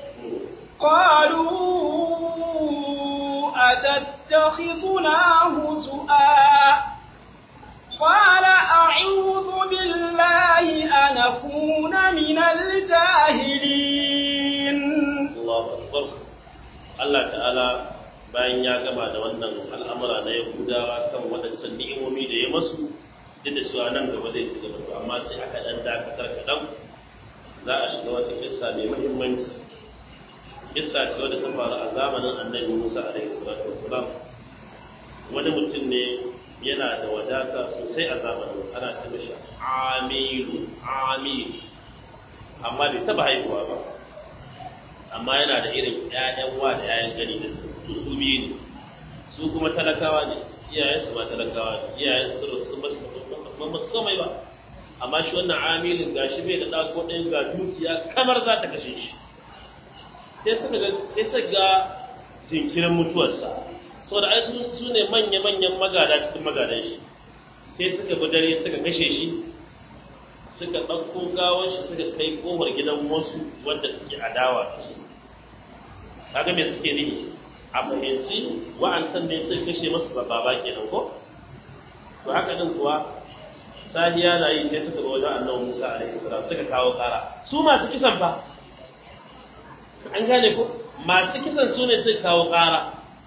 قالوا أتتخذنا هزؤا قال أعوذ بالله أن أكون من الجاهلين Allahu akbar Allah ta'ala bayan ya gama da wannan al'amura na Yahudawa kan waɗancan ni'imomi da ya masu duk da cewa nan gaba zai ci gaba to amma sai aka dan dakatar kaɗan za a shiga wata kissa mai muhimmanci kissa ce wadda ta faru a zamanin annabi Musa alaihi salatu wassalam wani mutum ne yana da wadata sosai a zamanin ana ce mishi amilu amilu amma bai taba haihuwa ba amma yana da irin ƴaƴan wa da ƴaƴan gani da su su biyu ne su kuma talakawa ne iyayen su ma talakawa ne iyayen su su ba su ba su komai ba amma shi wannan amilin gashi bai da ɗa ko ɗayan ga dukiya kamar za ta kashe shi sai suka ga sai suka ga jinkirin mutuwarsa saboda ai su su ne manya manyan magada cikin magadan shi sai suka bi dare suka kashe shi suka ɗauko gawar shi suka kai ƙofar gidan wasu wanda suke adawa da su kaga me suke nihi a fahimci wa'ansan ne suka kashe masu baba kenan ko to haka din kuwa sahiya na yi sai suka zo wajen annabi Musa alaihi salam suka kawo kara su masu kisan fa an gane ko masu kisan su ne suka kawo kara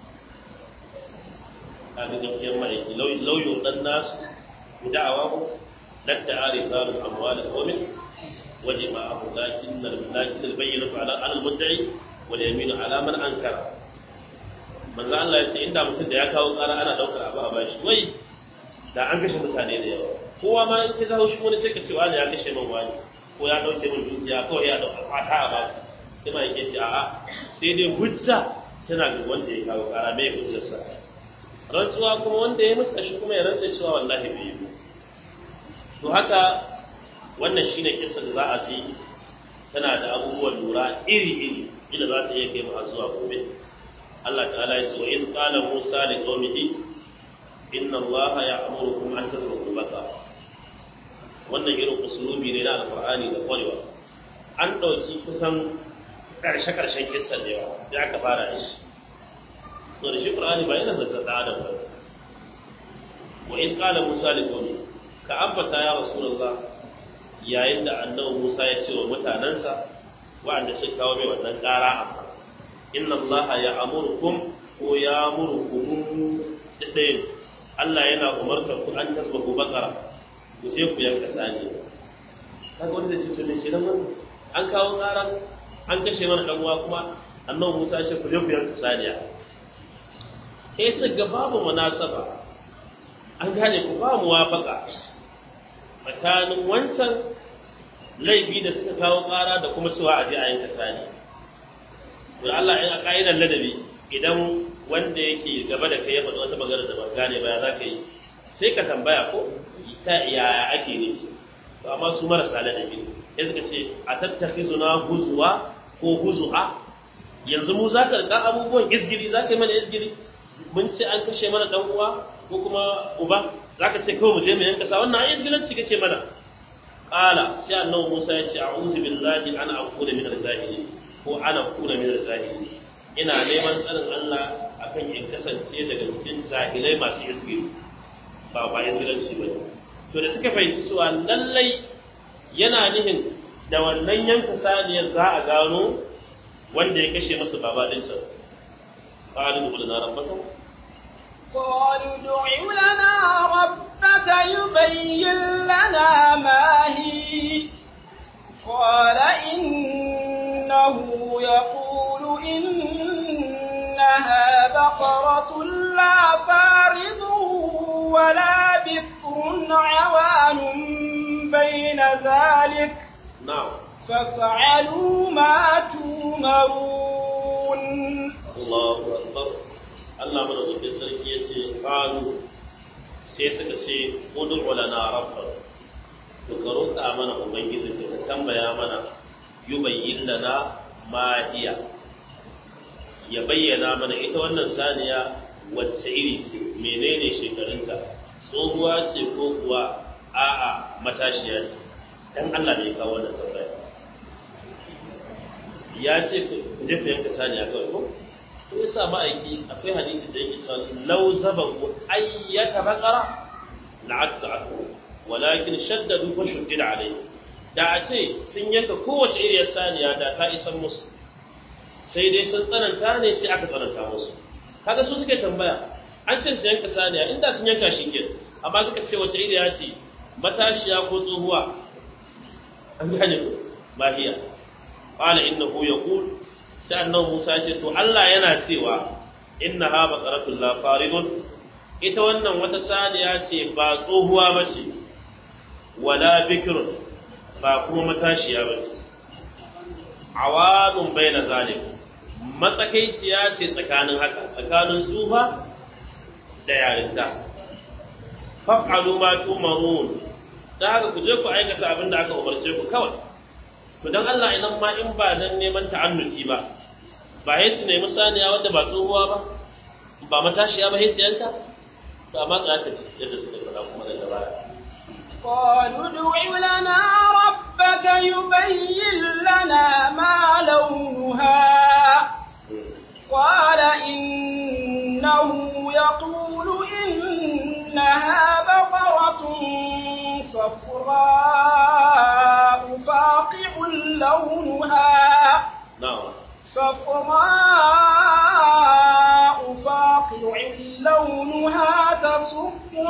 kaga gaskiyar ma'aiki lauyo dan nasu da'awa ko ladda arisalul amwal qawmin وجمعه لكن لكن البينة على على المدعي واليمين على من أنكر manzo Allah ya ce inda mutum da ya kawo ƙara ana ɗaukar abu a bashi wai da an kashe mutane da yawa kowa ma in ka zaho shi wani sai ka ce wani ya kashe min wani ko ya ɗauke min dukiya kawai ya ɗauka fata a bashi sai ma yake ce a'a sai dai hujja tana ga wanda ya kawo ƙara mai hujjarsa rantsuwa kuma wanda ya musa shi kuma ya rantsa cewa wallahi bai yi to haka wannan shine kissa da za a ji tana da abubuwan lura iri-iri ila za ta iya kai mu har zuwa gobe Allah ta'ala ya ce wa in qala Musa li qaumihi inna Allah ya'murukum an tasruku baka wannan irin usulubi ne na alqur'ani da kwarewa an dauki kusan karshe karshen kissan da yawa da aka fara shi to da shi qur'ani ba yana da adam ba wa in qala Musa li qaumihi ka ambata ya rasulullah yayin da annabi Musa ya ce wa mutanansa wa'anda suka kawo mai wannan ƙara amma inna Allah ya amurkum ko ya amurkum daɗayin Allah yana umartar ku an tasbahu bakara ku je ku yanka sani kaga wanda ce to ne shi nan an kawo ƙaran an kashe mana dan uwa kuma annabi Musa ya ce ku je ku yanka saniya sai su ga babu munasaba an gane ku ba muwafaka tsakanin wancan laifi da suka kawo ƙara da kuma cewa a je a yanka sani to Allah in a ka'idar ladabi idan wanda yake gaba da kai ya faɗi wata magana da ba gane ba za ka yi sai ka tambaya ko ta yaya ake ne to amma su marasa ladabi sai suka ce a tattakhizuna huzwa ko huzu'a yanzu mu za ka rika abubuwan izgiri za ka yi mana izgiri mun ce an kashe mana dan uwa ko kuma uba za ka ce kawai mu je mu yanka sa wannan ayin gilanci kake mana qala sai annabi Musa ya ce a'udhu billahi an aqula min al-zahiri ko ana kuna min al-zahiri ina neman tsarin Allah akan in kasance daga cikin zahilai masu izgiri ba ba izgilanci ba to da suka fahimci cewa lallai yana nihin da wannan yanka saniyar za a gano wanda ya kashe masa baba ɗinsa قالوا ادع لنا ربك قالوا ادع لنا ربك يبين لنا ما هي قال إنه يقول إنها بقرة لا فارض ولا بكر عوان بين ذلك نعم فافعلوا ما تؤمرون Allahu akbar Allah mana zuke sarki ya ce qalu sai suka ce ud'u lana rabbak to ka roƙa mana ubangiji ka tambaya mana yubayyin lana ma hiya ya bayyana mana ita wannan saniya wacce iri ce menene shekarunta tsohuwa ce ko kuwa a'a matashiya ce dan Allah ne ya kawo wannan tambaya ya ce ku je ku yanka saniya kawai ko to yasa ma'aiki akwai hadisi da yake cewa law zabahu ayyata baqara la'atta aku walakin shaddadu fa shuddida alayhi da a ce sun yanka kowace iriyar saniya da ta isan musu sai dai sun tsananta ne sai aka tsananta musu kaga su suke tambaya an ce su yanka saniya inda sun yanka shi ke amma suka ce wace iriya ce matashiya ko tsohuwa an gane ko mahiya qala innahu yaqul sai annabi Musa ce to Allah yana cewa innaha baqaratul la faridun ita wannan wata saniya ce ba tsohuwa bace wala bikrun ba kuma matashiya bace awadun baina zalik matsakaiciya ce tsakanin haka tsakanin tsufa da yarinta faf'alu ma tumarun da haka ku je ku aikata abin da aka umarce ku kawai to dan Allah idan ma in ba dan neman ta'annuti ba ba sai su nemi saniya wanda ba tsohuwa ba ba matashiya ba sai su yanka to amma za ka ci yadda suka faɗa kuma daga baya قالوا ادع لنا ربك يبين لنا ما لونها قال إنه يقول إنها بقرة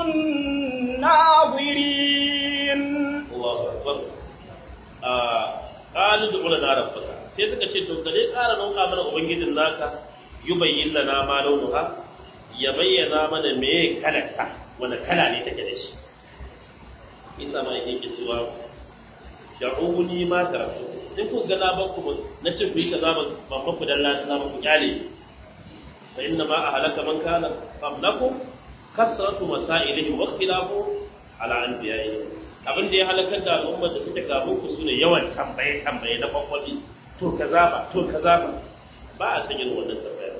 الناظرين Allahu akbar a qalu du lana rabbaka sai suka ce to kaje ƙara roƙa mana ubangijin naka yubayyin lana ma launuha ya bayyana mana me kalarta wani kala ne take da shi isa ma yake cewa sha'uni ma karatu in ku ga na ba ku na ce ku yi kaza ban ban ku dalla na ku kyale fa inna ma ahlaka man kana qablakum kasratu masailihim wa ikhtilafu ala anbiya'ihim abin da ya halakar da al'ummar da suke kafin ku sune yawan tambaye tambaye na kwakwali to kaza ba to kaza ba ba a san irin wannan tambaya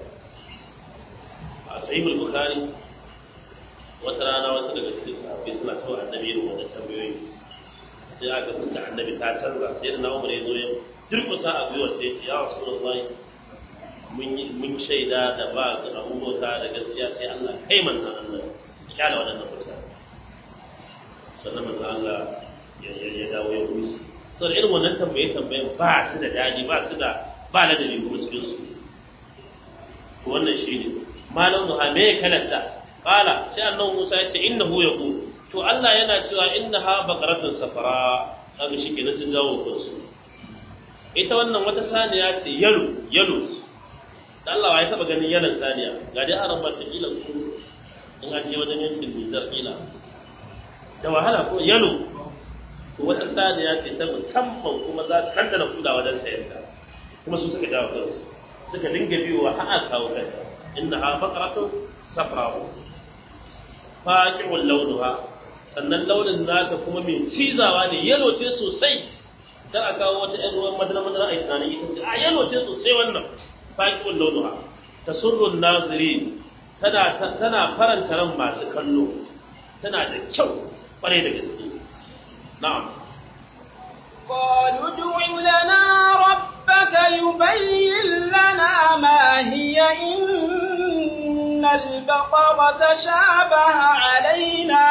a sahihul bukhari wata rana wasu daga cikin sahabbai suna so annabi irin wannan tambayoyi sai aka fuska annabi ta canza sai da na umar ya zo ya durkusa a gwiwar sai ya ce ya rasulullahi mun yi mun shaida da ba abubuwa da gaskiya sai Allah kai manzon Allah kyala waɗannan mutane sannan manzo Allah ya ya dawo ya rusu so da irin wannan tambaye tambayen ba su da daɗi ba su da ba ladabi kuma cikin su to wannan shi ne malam duha me ya kalanta qala sai annabi Musa ya ce innahu yaqul to Allah yana cewa innaha baqaratun safara kaga shi kenan sun dawo kansu ita wannan wata saniya ce yalo yalo da Allah ya taba ganin yalan saniya ga dai aran ba ta kila ku in an je wajen yankin Nijar kila da wahala ko yalo to wata saniya ce ta musamman kuma za ta kaddana kuda wajen sayar ta kuma su suka dawo kansu suka dinga biyowa har aka kawo kai inna ha baqaratun safra'u faqi'ul launuha sannan launin naka kuma mai cizawa ne yalo ce sosai dan a kawo wata ƴan ruwan madara madara a tunanin ita ce a yalo ce sosai wannan faqi'ul launuha tasurrun nazirin tana tana faranta ran masu kallo tana da kyau kwarai da gaske na'am قالوا ادع لنا ربك يبين لنا ما هي إن البقرة شابه علينا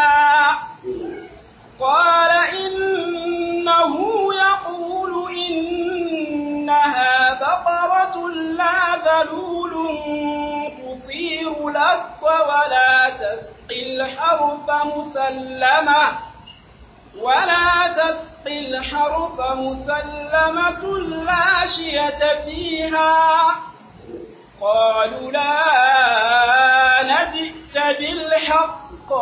قال إنه يقول إنها بقرة لا ذلول تثير الأرض ولا تسقي الحرث مسلمة ولا تسقي الحرث مسلمة لا شية فيها قالوا لا نجئت بالحق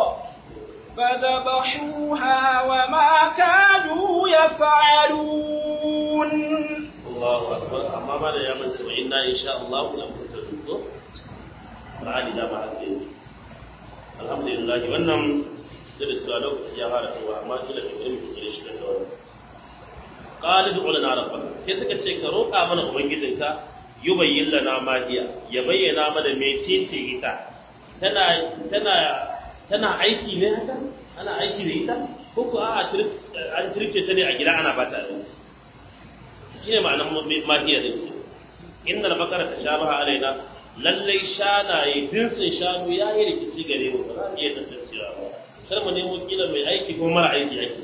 فذبحوها وما كانوا يفعلون Allahu akbar amma ba da ya manta wa inna insha Allah la muntazir to ra'ali da ba hake alhamdulillah wannan da da lokaci ya fara tawa amma kila da irin kike shi da wannan qala du'u lana rabbaka sai suka ce ka roƙa mana ubangijinka yubayyin lana ma hiya ya bayyana mana me tece ita tana tana tana aiki ne haka ana aiki da ita ko ko a'a an tirce ta ne a gida ana bata abinci shi ne ma'anar mahiyar da ke innal bakara ta sha baha alaina lallai shanaye dinsin shanu ya yi rikici gare mu ba za mu iya tantancewa ba kar mu nemo kila mai aiki ko mara aiki ake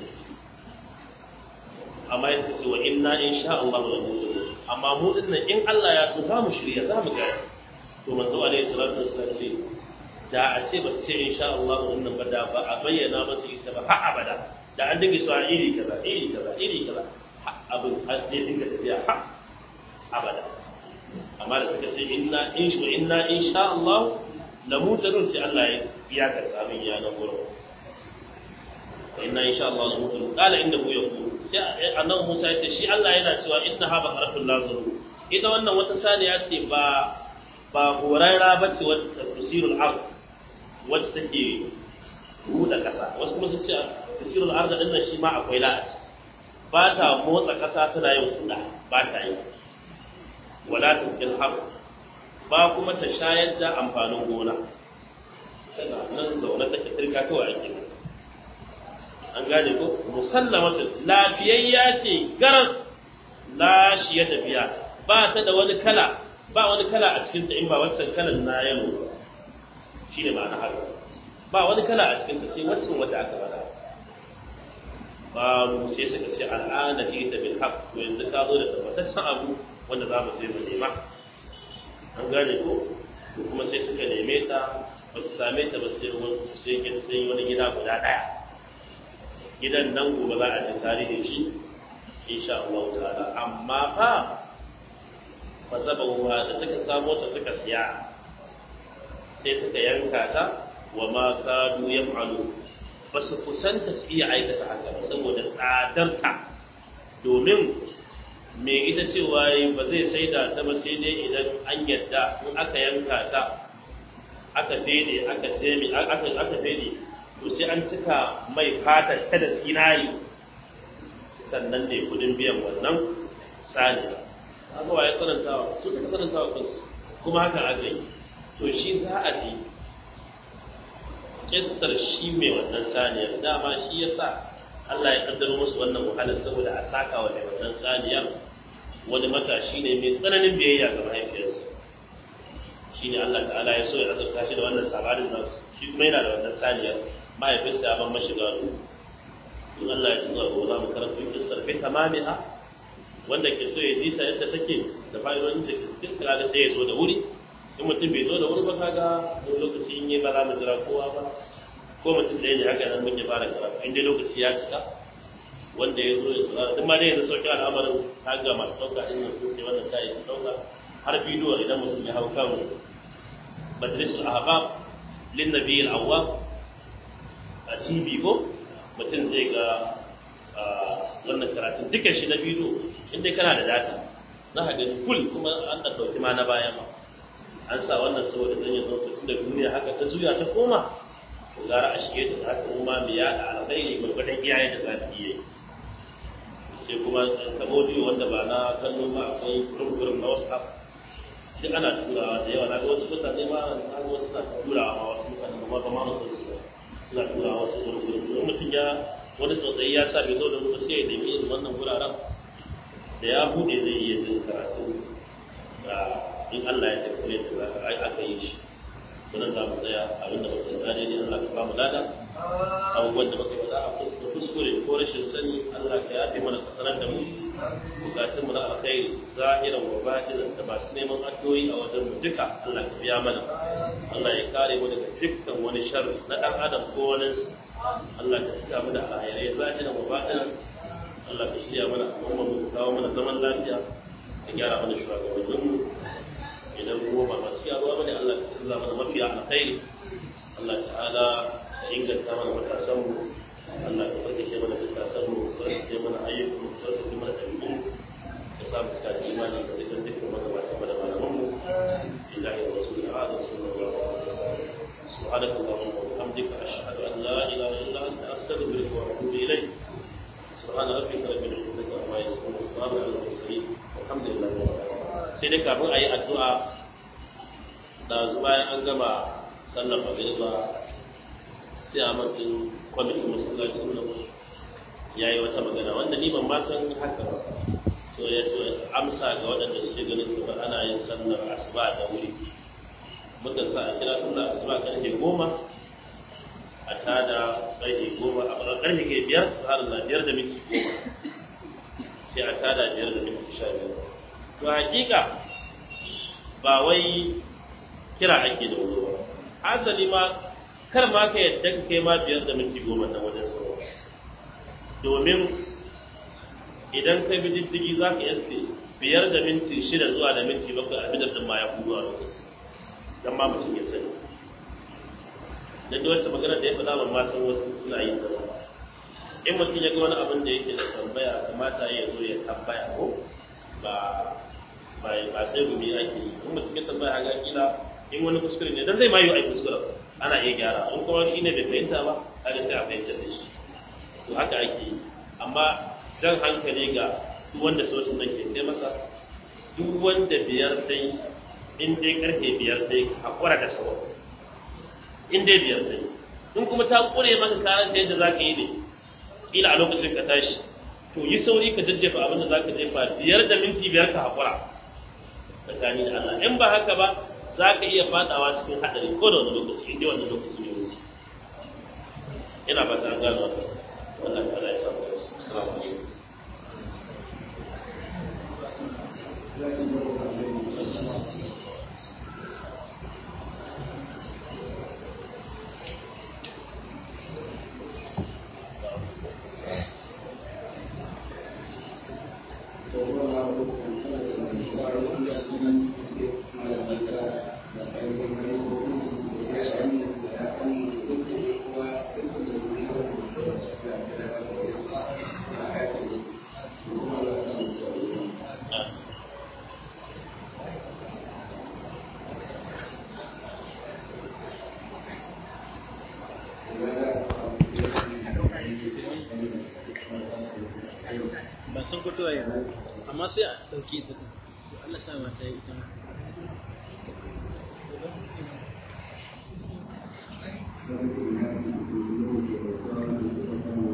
amma ya ce wa inna in sha Allah la mu'minun amma mu din nan in Allah ya so za mu shirya za mu ga to manzo alaihi salatu wassalam ce da a ce ba ce in sha Allah wannan ba da ba a bayyana masa ita ba har abada da an dinga so iri kaza iri kaza iri kaza abin har sai dinga tafiya ha abada amma da suka ce inna in shi inna in sha Allah la mutarun sai Allah ya ya ka abin ya nan gurin inna in sha Allah la mutarun kala inda mu yaqulu sai annabi Musa ya ce shi Allah yana cewa inna ha bakaratul lazuru ita wannan wata saniya ce ba ba horarra ba ce wata tusirul ard wacce take buɗe ƙasa wasu kuma sun ce tusirul ard din nan shi ma akwai la'ati ba ta motsa ƙasa tana yin kuɗa ba ta yi wala ta cikin har ba kuma ta shayar da amfanin gona tana nan zaune take turka kawai ake an gane ko musallamatu lafiyayya ce garas la shi ya tafiya ba ta da wani kala ba wani kala a cikin ta in ba wancan kalan na yalo shine ma'ana haka ba wani kala a cikin ta sai wancan wata aka faɗa babu sai suka ce al'ana ji ta bil haqq to yanzu ka zo da tabbataccen abu wanda za mu sai mu nema an gane ko to kuma sai suka neme ta ba su same ta ba sai wani sai kin sai wani gida guda daya gidan nan gobe za a ji tarihin shi insha Allah ta'ala amma fa fa sabahu da suka samo ta suka siya sai suka yanka ta wa ma kadu yaf'alu ba su kusanta su iya aikata haka ba saboda tsadarta domin me ita cewa ba zai sai da ta ba sai dai idan an yadda in aka yanka ta aka fede aka teme aka aka fede to sai an cika mai fatar ta da sinari sannan ne kudin biyan wannan sani haka waye tsanantawa su ka tsanantawa kansu kuma haka aka yi to shi za a ji kissar shi mai wannan saniyar dama shi ya sa Allah ya kaddaro musu wannan wahalar saboda a saka wa mai wannan saniyar wani matashi ne mai tsananin biyayya ga mahaifiyarsa shi ne Allah ta'ala ya so ya azurta shi da wannan sabarin nan shi kuma yana da wannan saniyar mahaifinsa ya ban mashi gado in Allah ya tsara ko za mu karanta kissar bi tamamiha wanda ke so ya ji ta yadda take da fa'idodin da ke cikin kaga sai ya zo da wuri in mutum bai zo da wuri ba kaga wani lokaci in yi ba za mu jira kowa ba ko mutum ɗaya ne haka nan mun ya fara karatu in dai lokaci ya cika wanda ya zo ya tsara duk ma dai yanzu sauƙi al'amarin kaga masu ɗauka in nan sun ce wannan ta yi ɗauka har bidiyo idan mutum ya hau kan majalisul ahbab lin nabiyil awwab a tv ko mutum zai ga wannan karatun duka shi na bidiyo in dai kana da data za ka gani kul kuma an ɗauki ma na baya ma an sa wannan saboda zan yi lokacin da duniya haka ta juya ta koma to gara a shige ta haka kuma mai yada alkhairi gwargwadon iyaye da za ta iya yi sai kuma kabodiyo wanda ba na kallo ba akwai gurum na whatsapp duk ana turawa da yawa na ga wasu mutane ma na ga wasu na turawa ma wasu mutane ba ma ma su suna turawa wasu gurum mutum ya wani tsautsayi ya sa bai zo da ruwa sai ya nemi irin wannan guraren da ya buɗe zai iya jin karatu in Allah ya tafi ne da ai aka yi shi wannan za mu tsaya abin da muka tsaya ne Allah ka ba mu lada abubuwan da muka faɗa a kuskure ko rashin sani Allah ka yafe mana ka sanar da mu bukatun mu na alkhairi zahiran wa batinan da masu neman addu'o'i a wajen mu duka Allah ka biya mana Allah ya kare mu daga dukkan wani sharri na dan adam ko wani Allah ka cika mu da alkhairai zahiran wa batinan Allah ka shirya mana al'umma mu kawo mana zaman lafiya ka gyara mana shugabannin mu idan ruwa ba masu yawa bane Allah ka tsalla mana mafiya alkhairi Allah ta'ala inganta mana matasan mu Allah ka farkace mana matasan mu farkace mana ayyukan mu farkace mana dabi'u ka sa mu cikin imani ka dukkan dukkan magabatan mu da malaman mu billahi wa rasulil azam sallallahu alaihi wasallam سبحانك اللهم وبحمدك أشهد أن لا إله إلا أنت أستغفرك وأتوب إليك سبحان ربك رب العزة عما يصفون وسلام على المرسلين والحمد لله رب العالمين sai dai kafin a yi addu'a da bayan an gama sallar magriba sai a matsin kwamitin masallaci nan ya yi wata magana wanda ni ban ma san haka ba so ya so amsa ga waɗanda suke ganin su ana yin sallar asuba da wuri muka sa a kira sallar asuba karfe goma a tada karfe goma a karfe ke biyar su har na biyar da minti goma sai a tada biyar da minti sha biyar to hakika ba wai kira ake da wuri ba asali ma kar ma ka yadda ka kai ma biyar da minti goma na wajen sauwa domin idan ka bi diddigi za ka yaske biyar da minti shida zuwa da minti bakwai a bidar din ma ya kudu a lokaci dan ma mutum ya sani da duk wata magana da ya faɗa ban ma san wasu suna yin da in mutum ya ga wani abin da yake da tambaya kamata ya zo ya tambaya ko ba ba ba sai gumi ake yi in mutum ya tambaya ga kila in wani kuskure ne dan zai ma yi ai kuskure ana iya gyara in kuma shi ne bai fahimta ba kaga sai a fahimta da shi to haka ake yi amma jan hankali ga duk wanda sautin nan ke sai masa duk wanda biyar sai in dai karfe biyar sai hakura da sauran in dai biyar sai in kuma ta kure maka karan da yadda zaka yi ne kila a lokacin ka tashi to yi sauri ka jajjefa abin da zaka jefa biyar da minti biyar ka hakura tsakani da Allah in ba haka ba za ka iya fadawa cikin hadari ko da wani lokaci in dai wannan lokaci ne wuce ina ba ta gano wannan wannan Allah ya samu assalamu alaikum ba sun fito yanzu amma sai a ɗauki ta Allah sa mata yi ita Thank you.